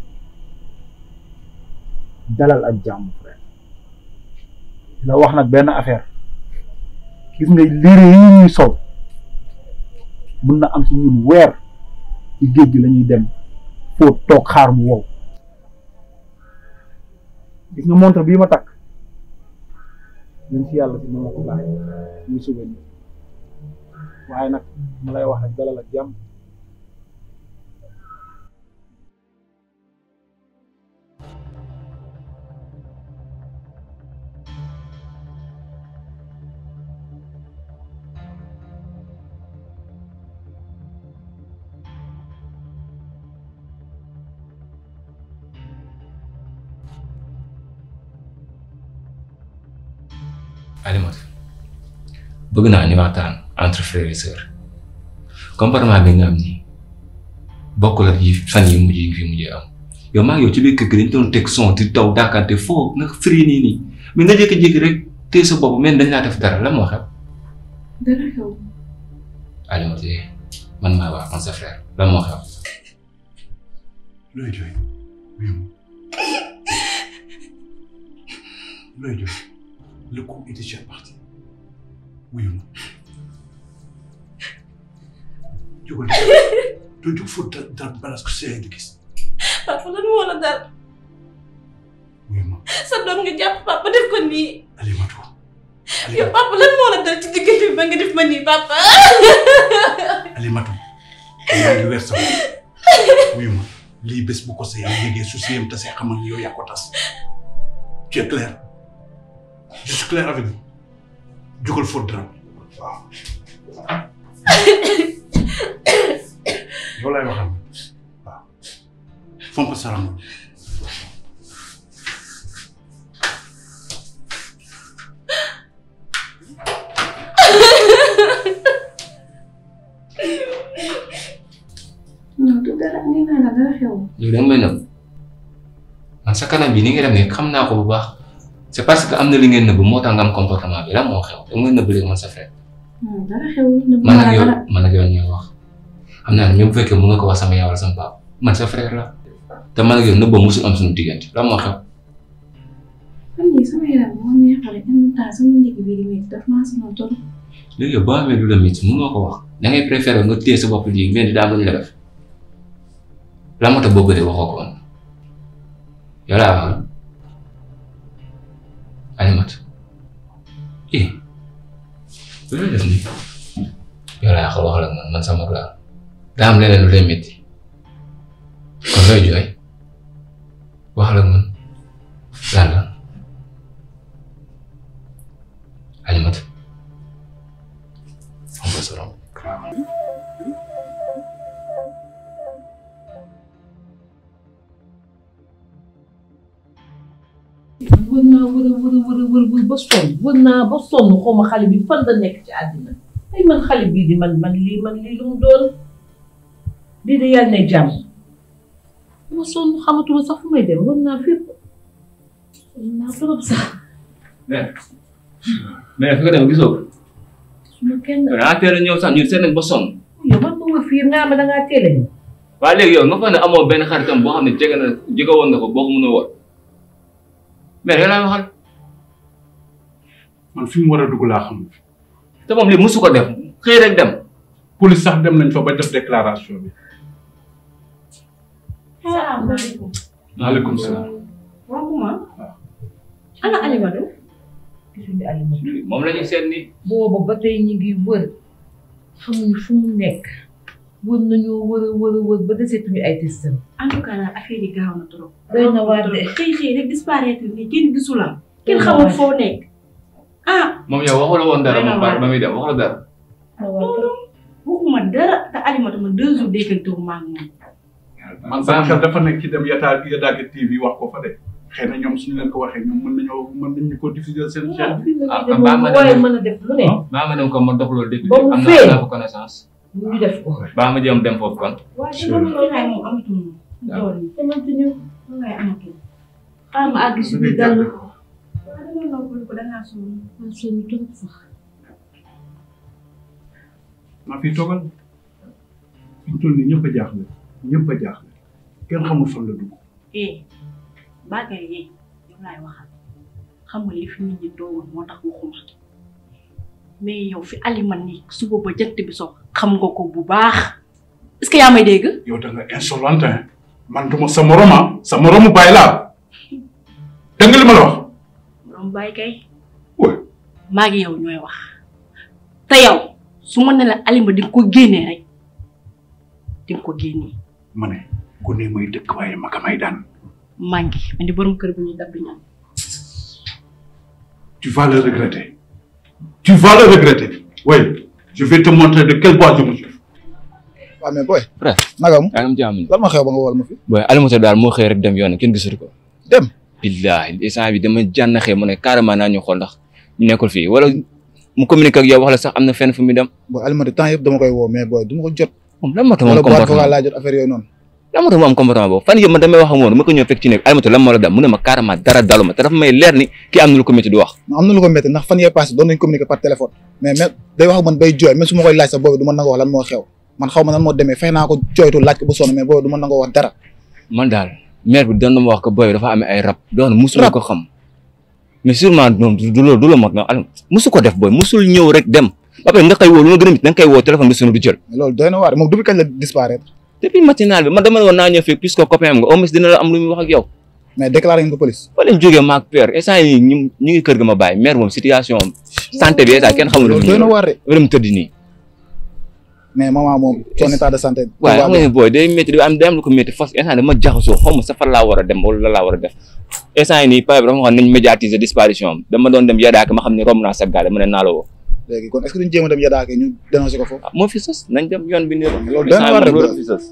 O: dalal ak jàmm frère la wax nag benn affaire gis nga liire yi ñuy sol mun na am ci ñun weer ci géej gi la ñuy dem foo toog xaar mu wow gis nga montre bii ma takk nañ ci yàlla si ma la ko bàyyi muy souvenir waaye nag ma lay wax nag dalal ak jàmm
E: Alimatu bëgg naa ñu waxtaan entre frères et sœurs comportement bi nga am nii bokkul ak yi fan yi mujj yi fi mujjee am yow maa ngi yow ci biir kër gi dañ doon teg son di daw daakante foo nga firi nii nii mais nga jékki-jékki rek téye sa bopp mel dañ laa def dara la moo xew
L: dara xew
E: Alimatu man maa wax man sa frère la moo xew
N: looy jooy wuyu ma looy jooy le coup est déjà parti wuyu ma jógal doo jóg foofu da da balaa ko see di gis
L: papa lan moo la dal
N: wuyu ma
L: sa doom nga jàpp papa def ko nii
N: Alimatu
L: yow papa lan moo la dal ci diggante bi ba nga def ma nii papa
N: Alimatu yaa ngi weer sa wuyu ma lii bés bu ko seyam yégee su seyam tasee xamal ni yow yaa ko tas tu es clair je suis clair avec vous jógal fóot dara waaw yow laay waxal waaw fomp saram
L: non du dara nee naa la dara xew.
E: yow da nga may nëbb man sa kanam bi ni nga def nii xam naa ko bu baax c'est parce que am na li ngeen nëbb moo tax nga am comportement bi lan moo xew da nga may nëbb léegi man sa frère
L: non dara xewul nëbb
E: man
L: ma
E: ak
L: la
E: yow
L: dara.
E: man ak yow ñuy wax xam naa ne même bu fekkee mën nga ko wax sama yaay wala sama papa man sa frère la te man ak yow nëbboo musul am suñu diggante lan moo xew
L: xam ni sama yaram moo neexale en même temps sama ndigg bi di métti daf maa sonal trop.
E: léegi yow boo amee lu la métti mën nga ko wax da ngay préférer nga téye sa bopp lii ngeen di daam lu ñu la def lan moo tax boobu de waxoo ko woon yow laa waxal Alimat eh loolu def nii yow laa waxal waxal ak man man sama laa daa am leneen lu lay métti kon looy jooy waxal ak man lan la Alimat xam nga sa rom
F: wër naa wër a wër a wër a wër wër ba sonn wër naa ba sonn xaw ma xale bi fan la nekk ci àddina ay man xale bii di man man lii man lii lu mu doon lii de yàlla ne jàmm ma sonn xamatuma sax fu may dem wër naa fépp wër naa trop sax
E: mais mais fi nga dem gisoo ko
F: su ma kenn
E: yow dangaa teel a ñëw sax ñun seet nañ ba sonn
F: yow man ma wër fii nga ma dangaa teel a ñëw
E: waaye léegi yow nga fa ne amoo benn xaritam boo xam ne jege na jege woon nga ko boo ko mën a woon mais yow laa waxal
N: man fi mu war a dugg laa xam
E: te moom lii musu ko def xëy rek dem
N: police sax dem nañ fa ba def déclaration bi
L: salaamaaleykum.
N: maaleykum salaam
L: waaw kuma. ana Alimadou.
F: gisuñu Alimadou
E: moom la ñuy seet ni
F: booba ba tey ñu ngi wër xamuñu fu mu nekk wër nañoo wër a wër a wër ba deseetuñu ay testam
L: en tout cas daal affaire yi gaaw na trop.
F: doy na waar de
L: xëy xëy rek disparaître ni kenn gisu la. kenn xamul foo nekk. ah.
E: moom yow waxu la woon dara
L: Doy na
E: moom
L: waar.
E: ba muy dem waxu la dara
L: waxuma dara te Alimadou ma deux jours déggante wu ma ak moom.
N: man sama xel dafa nekk ci dem yataa Yadaaka TV wax ko fa de xëy na ñoom suñu leen ko waxee ñoom mën nañoo mën nañu ko diffuser seen chaîne bi.
E: ah
F: dem
E: baa ma
F: waaye
E: dem
F: mën a def lu ne
E: baa ma dem ko ma dox loolu depuis
F: Ba mu
E: am
F: fee.
E: naa am naa fa connaissance
F: ñu def ko
E: baa ma jëm dem foofu kon
L: waaye dama ne xaay moom amatul moom. loolu yi
F: xamante ñu
L: ngay amatul.
F: xaar ma àgg si biir dal
L: waaw dama noppalu ko dangaa sonn.
F: man sonn trop sax
N: maa fi toogal fi mu toll nii ñëpp a jaaxle ñëpp a jaaxle kenn xamul fan la dugg.
L: eh Bakary yi yow laay waxal xam nga li fi nit ñi toogoon moo tax waxuma mais yow fi Aliman ni suba ba jant bi so xam nga ko bu baax est-ce que yaa may dégg.
N: yow da nga insolente hein man duma sa morom ah sa moromu bàyyi laa dégg nga li ma la wax.
L: borom bàyyi kay. maa ngi yow ñooy wax te yow su ma ne la Alima di nga ko génnee rek di nga ko génnee
N: ma ne ku ne may dëkk waaye ma ka may daan
L: maa ngi man di borom kër bu ñuy dab du ñaan.
N: tu vas le regretter tu vas le regretter oui je vais te montrer de quel bois je me suis.
J: waaw mais boy.
E: frère
J: nagam
E: yaa ngi am jàmm
J: lan ma xew ba nga wol ma fi.
E: booy Alimuta daal moo xëy rek dem yoon kenn gisatu ko
J: dem
E: billaahi instant bi dama jànnaxee mu ne carrément naa ñu xool ndax ñu nekkul fii wala mu communique ak yow wax la sax am na fenn fu muy dem
J: booy Alimatu temps yëpp dama koy woo mais booy du ma ko jot.
E: moom lan moo tax mu
J: wala
E: am
J: boîte vocale
E: comportement
J: laa jot affaire yooyu noonu.
E: lan moo tax mu am comportement boobu fan yëpp man damay wax ak moom ma ko ñëw fekk ci nekk Alimuta lan moo la dal mu ne ma carrément dara daluma te dafa may leer ni kii am na lu ko métti du wax
J: am na lu ko métti ndax fan yee passé doon nañ communiquer par téléphone mais mais day wax ak man bay jooy même su ma koy laaj sax boobu du ma nangoo wax lan moo xew man xaw ma nan moo demee fay naa ko jooytu laaj ko ba sonn mais boobu du ma nangoo wax dara
E: man daal maire bi doon na ma wax ko booy dafa amee ay rab doon musuma ko xam mais sûrement moom du du loolu du la mot na Alim musu ko def booy musul ñëw rek dem ba pare nga koy woo lu ma gën a mit da nga koy woo téléphone bi sunu du jël
J: mais loolu doy na waar moom depuis kañ la disparaître
E: depuis matinal bi man dama ne woon naa ñëw fii puisque copain am nga au moins dina la am lu muy wax ak yow
J: mais déclaré ngeen ko police
E: fa lañ jógee maag père instant yi ñu ñu ngi kër ga ma bàyyi maire moom situation am santé bi instant kenn xamul
J: loolu doy na waar de
E: wala mu tëdd nii
J: mais maman moom son état de santé
E: waaye xam nga ne booy day métti day am day am lu ko métti fas instant dama jaxasoo xaw ma sa fan laa war a dem wala la laa war a def instant yi nii pare bi dafa xam nañ médiatiser disparition am dama doon dem yadaaka ma xam ne romb naa sa gaale mu ne naa la woo
J: léegi kon est-ce que duñ jéem a dem yadaake ñu dénoncé ko foofu
E: moo fi sës nañ dem yoon bi nii
J: loolu doy na waar rek
E: loolu fi sës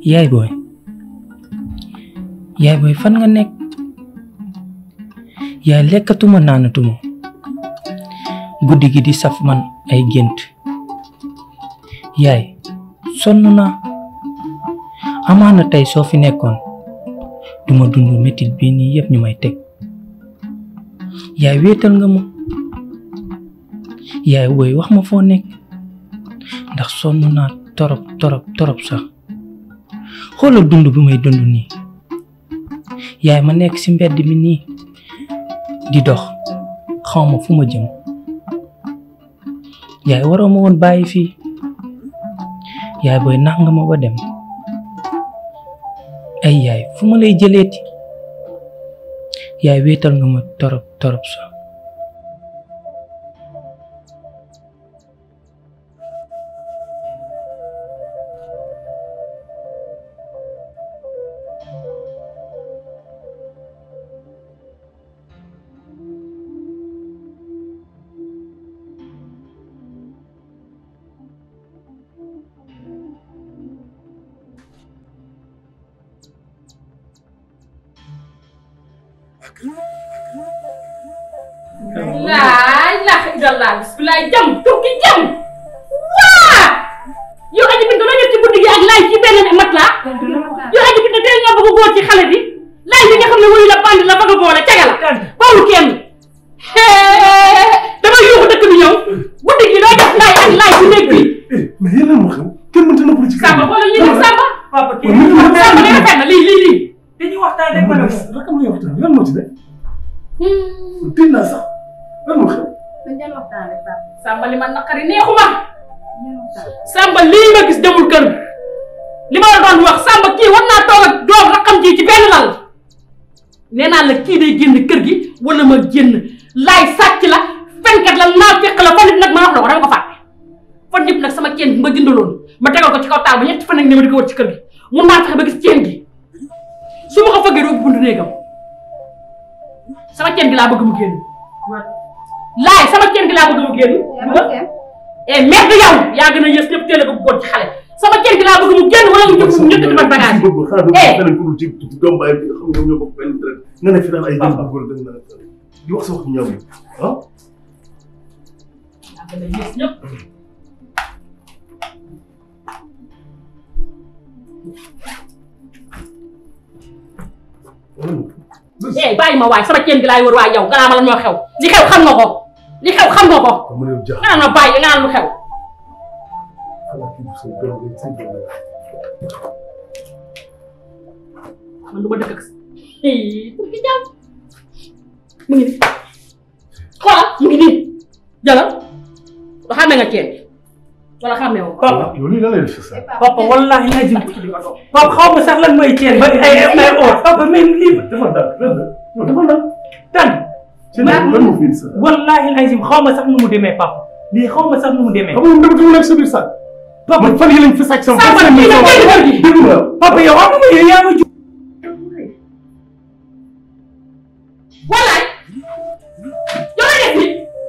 P: yaay booy yaay booy fan nga nekk yaay lekkatuma naanatuma guddi gi di saf man ay gént yaay sonn naa amaana tey soo fi nekkoon duma dund metit bii nii yëpp ñu may teg yaay wéetal nga ma yaay woy wax ma foo nekk ndax sonn naa torop torop torop sax xoolal dund bi may dund nii yaay ma nekk ci mbedd mi nii di dox xawma fu ma jëm yaay waroo ma woon bàyyi fii yaay booy nax nga ma ba dem ay yaay fu ma lay jëleeti yaay wéetal nga ma torop torop sax
C: laa ilaaha illallah bismilaay jam tukki jam waa yow aji bintu la def ci guddi gi ak laay ci benn mat laa yow aji bintu tey nga bëgg a góor ci xale bi laay bi nga xam ne wuyu la bandi la bëgg a boole caga la bawul kenn dama yuuxu dëkk bi ñëw guddi gi loo def laay ak laay ci néeg bi
I: mais yéen a ma xam kenn mënta noppali ci
C: Samba xoolal ñu def Samba
M: papa kii
C: Samba da nga fenn lii lii lii
M: dañuy waxtaan rek ma ne ko
I: rakam lay waxtaan lan moo ci ne tiit naa sax lan moo xew
C: Samba li ma naqari neexuma Samba lii ma gis demul kër li ma la doon wax Samba kii war naa toog ak doom rakam ji ci benn lal nee naa la kii day génn kër gi wala ma génn laay sàcc la fenkat la naa fekk la fan nit nag ma wax la ko dama ko fàtte fan yëpp nag sama ceen bi ma jëndaloon ma tegal ko ci kaw taal ba ñetti fan nag ne ma di ko wër ci kër gi mun naa fexe ba gis ceen gi su ma ko fëggee doo buntu néegam sama ceen gi laa bëgg mu génn laay sama ceen gi laa bëgg mu génn eh merde yow yaa gën a yës ñëpp teel a ko góor ci xale sama ceen gi laa bëgg mu génn wala mu jëf mu ñëkkati man bagage
I: boobu xanaa doo feneen pour ci doom bàyyi bi nga xam ne ñoom ñoo bokk benn traite nga ne fi naan ay jëm góor da nga naan di wax sa wax ñaaw yi ah
C: yaa gën a yës ñëpp eh bàyyi ma waay sama ceen gi laay wër waay yow gannaaw ma la ñoo xew li xew xam nga ko li xew xam nga ko
I: mu ne jax
C: nga naan ma bàyyi nga naan lu xew
I: xanaa kii du sa doom rek sa doom rek
C: man du ma dëkk ak tur gi jàmm mu ngi nii xoolal mu ngi nii jëlal ba xàmmee nga ceen wala xàmmee woo
M: papa
I: yow lii lan lay def sa
M: papa wallahi lazim papa xaw ma sax lan mooy ceen ba ay ay or papa mais lii
I: dafa dal yow dafa dal
M: tan
I: ci lan lan moo fi indi sa
M: wallahi lazim xaw ma sax nu mu demee papa lii xaw ma sax nu mu demee
I: xam nga dama dama nekk sa biir sax
M: papa
I: man fan yi lañ fi sàcc sama
M: Samba kii la koy defar gi
I: déglu ma
M: papa yow am nga yow yaa ma ju
C: wallaay yow la def ni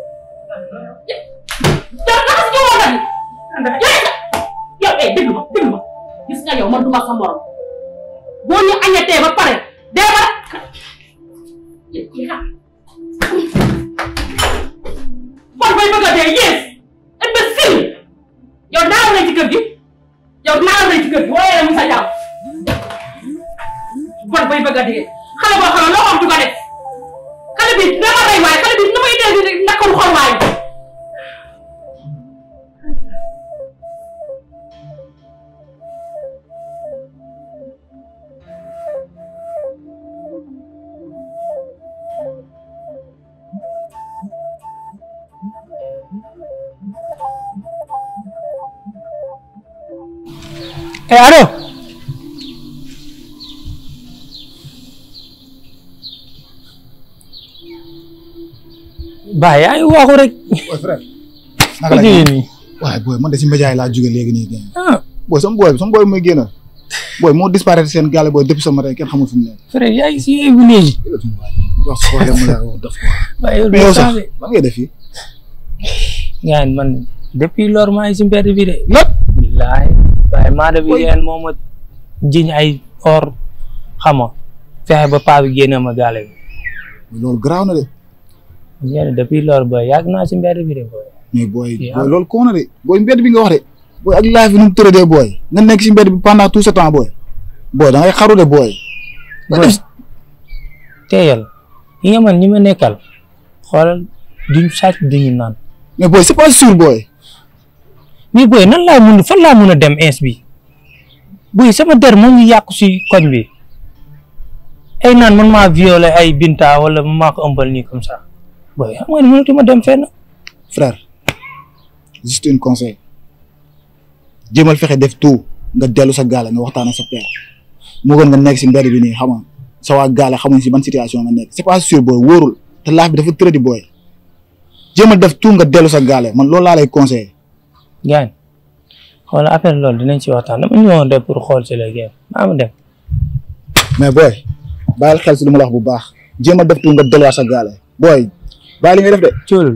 C: yow dafa si ñëwoon na yow yow eh déglu ma déglu ma gis nga yow man du ma sa morom boo ñu añatee ba pare dee ba bon bay bëgg a dee yées imbécile yow naaw na ci kër gi yow naaw na ci kër gi waaye mu sa jàmm bon bay bëgg a dee xale boo xam ne loo xam du ko def xale bi dama rey waaye xale bi na may dee di nakkalu xol waaye
P: eh allo Ba yaa ngi waxu rek.
J: Boy frère. naka la
P: jógee nii.
J: waaye booy man de si média yi laa jóge léegi nii gën
P: ah
J: booy sama booy sama booy muy génn booy moo disparaître seen gàlle booy depuis ce matin kenn xamul fu mu nekk
P: frère yaa ngi si yéegu léegi.
J: wax problème mu la wax daf ko
P: waaye yow
J: mais yow
P: doo
J: sax
P: changé.
J: lan ngay def fii
P: ngeen man depuis lor maa ngi si mbedd bi de. lépp. billaay waaye maa de bi ngeen moo ma jiñ ay or xam nga fexe ba paa bi génne ma gaale bi
J: loolu garaaw na de
P: ñeen depuis loolu booy yàgg naa si mbedd bi de booy
J: mais booy
P: Yeah.
J: booy loolu koo na de booy mbedd bi nga wax de booy ak life bi nu mu tëradee booy nga nekk si mbedd bi pendant tout ce temps booy booy da ngay xaru de booy
P: booy teeyal yi nga man ñi ma nekkal xoolal duñ sàcc duñu naan
J: mais booy c'est pas sûr booy
P: mais booy nan laa mun fan laa mun a dem ins bi booy sama der moo ngi yàqu si koñ bi ay naan man maa violé ay binta wala man maa ko ëmbal nii comme ça booy xam nga ne mënatuma dem fenn
J: frère juste un conseil jéemal fexe def tout nga dellu sa gaale nga waxtaan ak sa père moo gën nga nekk si mbedd bi nii xam nga sa waa gaale xamuñ si ban situation nga nekk c'est pas sûr booy wóorul te laaf bi dafa tëradi booy jéemal def tout nga dellu sa gaale man loolu laa lay conseillé
P: gaañ xool affaire loolu dinañ ci waxtaan dama ñëwoon rek pour xool si léegi maa ma dem
J: mais booy bàyyil xel si lu ma la wax bu baax jéemal def tout nga delluwaat sa gaale booy bàyyi li ngay def de
P: coolul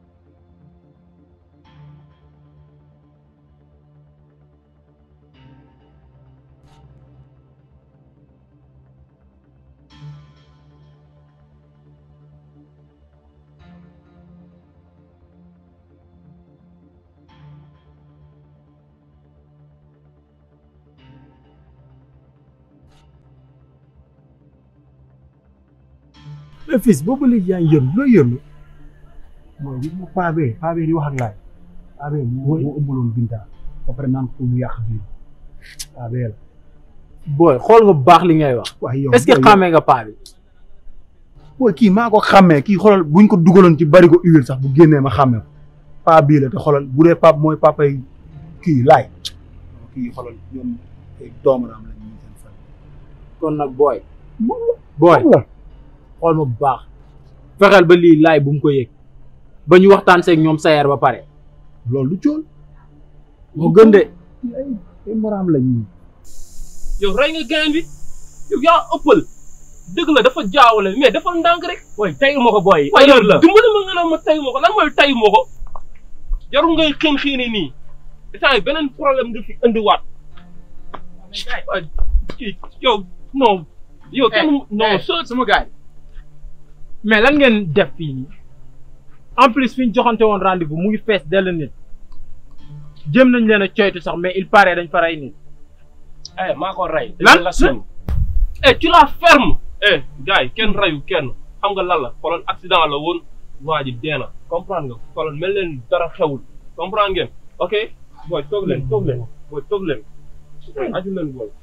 O: mais fils boobu léegi yaa ngi yërlu loo yërlu mooy gis nga paa bee paa bee di wax ak laay paa bee moo moo ëmbaloon Binta ba pare naan ko mu yàq biir paa bee la.
Q: booy xool nga bu baax li ngay wax.
O: waaye yow
Q: est-ce que xàmmee nga paa bi.
O: booy kii maa ko xàmmee kii xoolal buñ ko dugaloon ci bari ko huile sax bu génnee ma xàmmee ko paa bii la te xoolal bu dee pap mooy papay kii laay kii xoolal ñoom ay doomaraam lañ ñu seen fan.
Q: kon nag booy. booy xool ma bu baax. fexeel ba lii laay bu mu ko yëg ba ñu waxtaan seeg ñoom sayeer ba pare.
O: loolu lu cool.
Q: moo gën de.
O: ay moraam lañ ñu.
G: yow rey nga gain bi yow yaa ëppal dëgg la dafa jaawale mais dafa ndànk rek.
E: booy tayu ma ko booy.
G: waaye yow
E: erreur la
G: dimbali ma nga naan ma tayu ma ko lan mooy tayu ma ko jarul ngay xiin xiini nii instant yi beneen problème nga fi indiwaat waaye kii yow non yow kenn non
Q: so sama gars mais lan ngeen def fii nii en plus fi ñu joxante woon rendez-vous mu ngi fees dell nit jëm nañ leen a coytu sax mais il paraît dañ fa rey nit.
G: eh maa ko rey.
Q: lan
G: la sën. eh tu la ferme. eh gars yi kenn reyu kenn xam nga lan la xoolal accident la woon waa ji dee na comprendre nga xoolal mel leen dara xewul comprendre ngeen ok booy toog leen toog leen booy toog leen aju leen booy.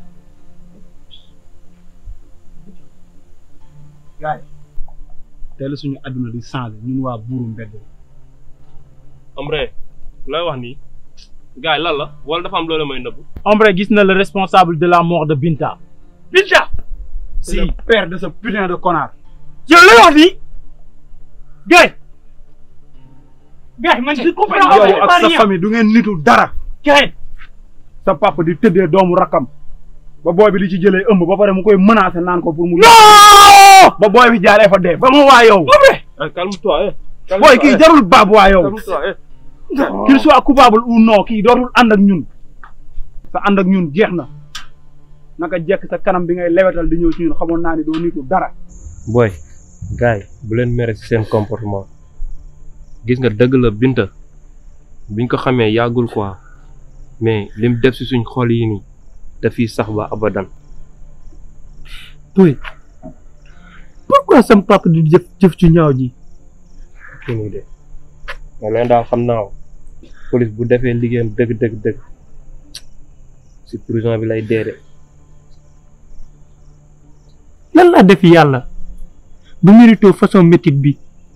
O: gaay tey la suñu àdduna di changé ñun waa buuru mbedd
G: Ombre looy wax nii gars yi lan la wala dafa am loolu may nëbb.
Q: Ombre gis na le responsable de la mort de Binta.
O: Binta si père de ce putain de connard
Q: yow lay wax nii gars gars man je comprends
O: yow ak sa famille du ngeen nitu dara
Q: gars
O: sa papa di tëddee doomu rakkam ba booy bi di ci jëlee ëmb ba pare mu koy menacé naan ko pour mu ba booy bi jaaree fa dee ba mu waa yow
G: calme-toi eh.
O: booy kii jarul baab waa yow
G: calme-toi eh.
O: qu'il soit coupable ou non kii dootul ànd ak ñun sa ànd ak ñun jeex na naka jekk sa kanam bi ngay lewetal di ñëw ci ñun xamoon naa ni doo nitu dara
G: booy gars yi bu leen mere ci seen comportement gis nga dëgg la Binta biñ ko xamee yàggul quoi mais lim def ci suñ xol yi nii dafiy sax ba abadan.
Q: Boy pourquoi sam papa di jëf jëf ci ñaaw ji.
G: kii nii de mais leen daal xam naa police bu defee liggéeyam dëgg dëgg dëgg ci prison bi lay dee de.
Q: lan laa def yàlla bu mérito façon métit bi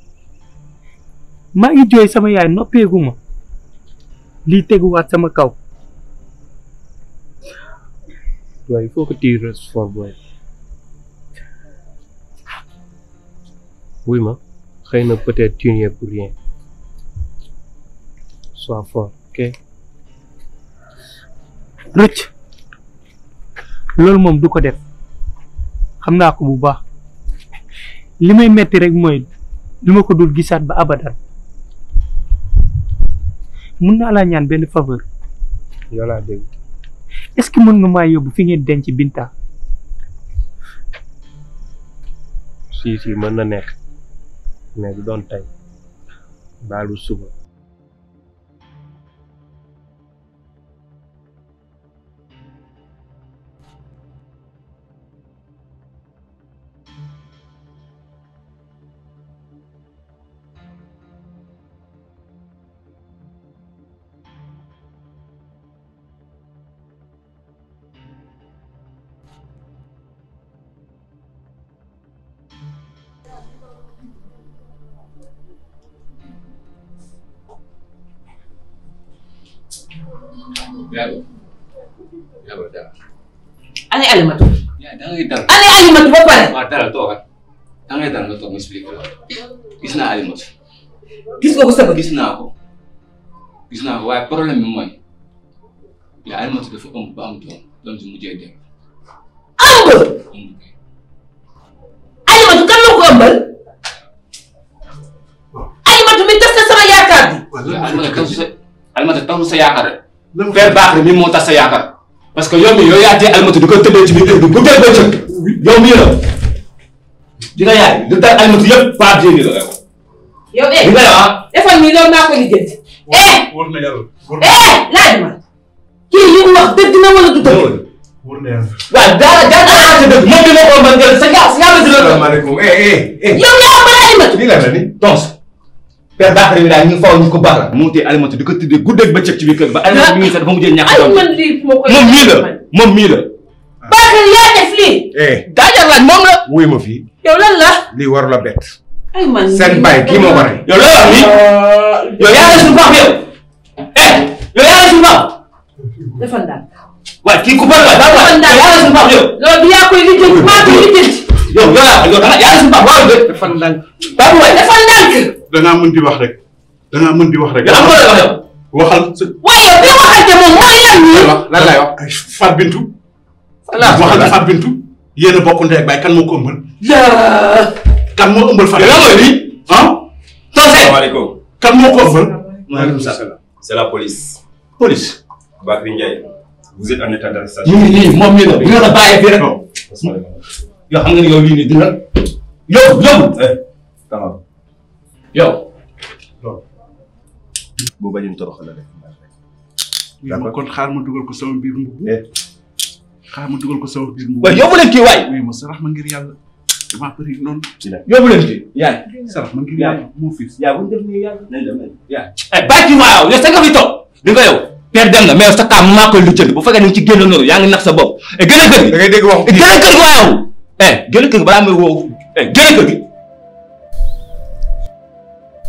Q: maa ngi jooy sama yaay noppeegu ma lii teguwaat sama kaw
G: boy il faut que tu restes fort boy wuy ma xëy na peut-être tu n'y es pour rien sois fort ok
Q: rëcc loolu moom du ko def xam naa ko bu baax li may metti rek mooy li ma ko dul gisaat ba abadan mun naa laa ñaan benn faveur
G: yow laa dégg
Q: est-ce que mën nga maa yóbbu fi ngeen denc Binta
G: si si mën na nekk mais du doon tey baalu suba
E: Yàlla yàlla dara.
F: Ani Alimatu.
E: yaa da ngay dal.
F: Ani Alimatu ba pare.
E: waaw dara toogal da ngay dal nga toog ma expliqué la gis naa Alimatu.
F: gis nga ko sa bët.
E: gis naa ko gis naa ko waaye problème bi mooy yaa Alimatu dafa ëmb ba am doom doom si mujjee dem.
F: ëmb. Alimatu kan moo ko ëmbal. Alimatu mi tas na sama yaakaar bi.
E: Alimatu tasu sa Alimatu tasu sa yaakaar rek. Père Bakary mi moo tas sa yaakaar. parce que yow mii yow yaa tee Alimatu di ko tëddee ci biir kër gi bu dee ba cëg yow mii la di nga yaay lu tax Alimatu yëpp Pape Dieng la yow.
F: yow eh
E: li nga def ah.
F: defal nii loolu maa ko lijjanti. eh
N: wóor na yàlla.
F: eh laaj ma. kii li mu wax dëgg na wala du dëgg.
N: wóor na yàlla.
E: waaw daa daa daa sa dëgg moom bi moo ko mën jël sa ñaar sa ñaar la si la.
K: salaamaaleykum eh eh eh.
F: yow yaa ëmbal Alimatu.
K: lii la la ni.
E: donc Père Bakary mi daal ñu faw ñu ko baax la moo tee Alimatu di ko tëddee guddeeg bëccëg ci biir kër ba Alimatu mi ngi sax dafa mujjee ñàkk doom
F: man lii moo koy.
E: moom mii la moom mii la.
F: Bakary yaa def lii.
K: eh.
E: daajar laaj moom la.
K: wuy ma fii.
F: yow lan la.
K: lii waru la bett.
F: ay man
K: seen baay kii moo ko rey.
E: yow la wax nii yow yaa ngi suñu baax yow eh yow yaa ngi suñu baax
F: defal ndànk.
E: waaye kii ku bëri la daa
F: defal
E: waay
F: ndànk.
E: yaa ngi suñu baax yow
F: loolu du yaa koy lijjanti maa koy lijjanti.
E: yow yow yaa yow da nga yaa ngi suñu baax waaw de
K: defal ndànk.
E: baax waay
F: defal ndànk.
N: da ngaa mën di wax rek. da ngaa mën di wax rek.
E: yow am nga lay wax yow
N: waxal sa.
F: waaye yow bi waxante moom mooy lan nii.
K: lan lay wax.
N: ay Fat Bintu.
E: voilà
N: waxal na Fat Bintu. yéen a bokk ndey ak baay kan moo ko ëmbal.
F: yaa.
N: kan moo ëmbal Fat
E: yow lan mooy lii
N: ah.
E: tonse
R: Salaamaaleykum.
N: kan moo ko ëmbal.
E: maaleykum salaam
R: C'est la police.
E: police
R: Bakary Ndiaye. Vous êtes en état d'arrestation.
E: ñu ngi nii moom mii la bi nga ko bàyyee fii rek yow xam nga ni yow lii nii dina yow yow
R: Eh, taxaw.
E: yow
R: bu bañu toroxal la rek.
N: d'accord kon xaar ma dugal ko sama biir mbubb. xaar ma dugal ko sama biir mbubb.
E: waaye yóbbu leen kii waay
N: oui ma sarax ma ngir yàlla. damaa bëri noonu.
E: yóbbu leen kii yaay
N: sarax ma ngir yàlla moo fi.
E: yaa bu ñu def nii yàlla nañ dem yaa eh bàyyi kii waaw yow sa nga fi toog di nga yow père dem na mais sa kaam maa koy lijjanti bu fekkee ni nga ci génn noonu yaa ngi nax sa bopp eh gën a kër gi
K: da ngay dégg waxu
E: eh gën a kër gi waaw eh gën a kër gi balaa may woo eh gën a kër gi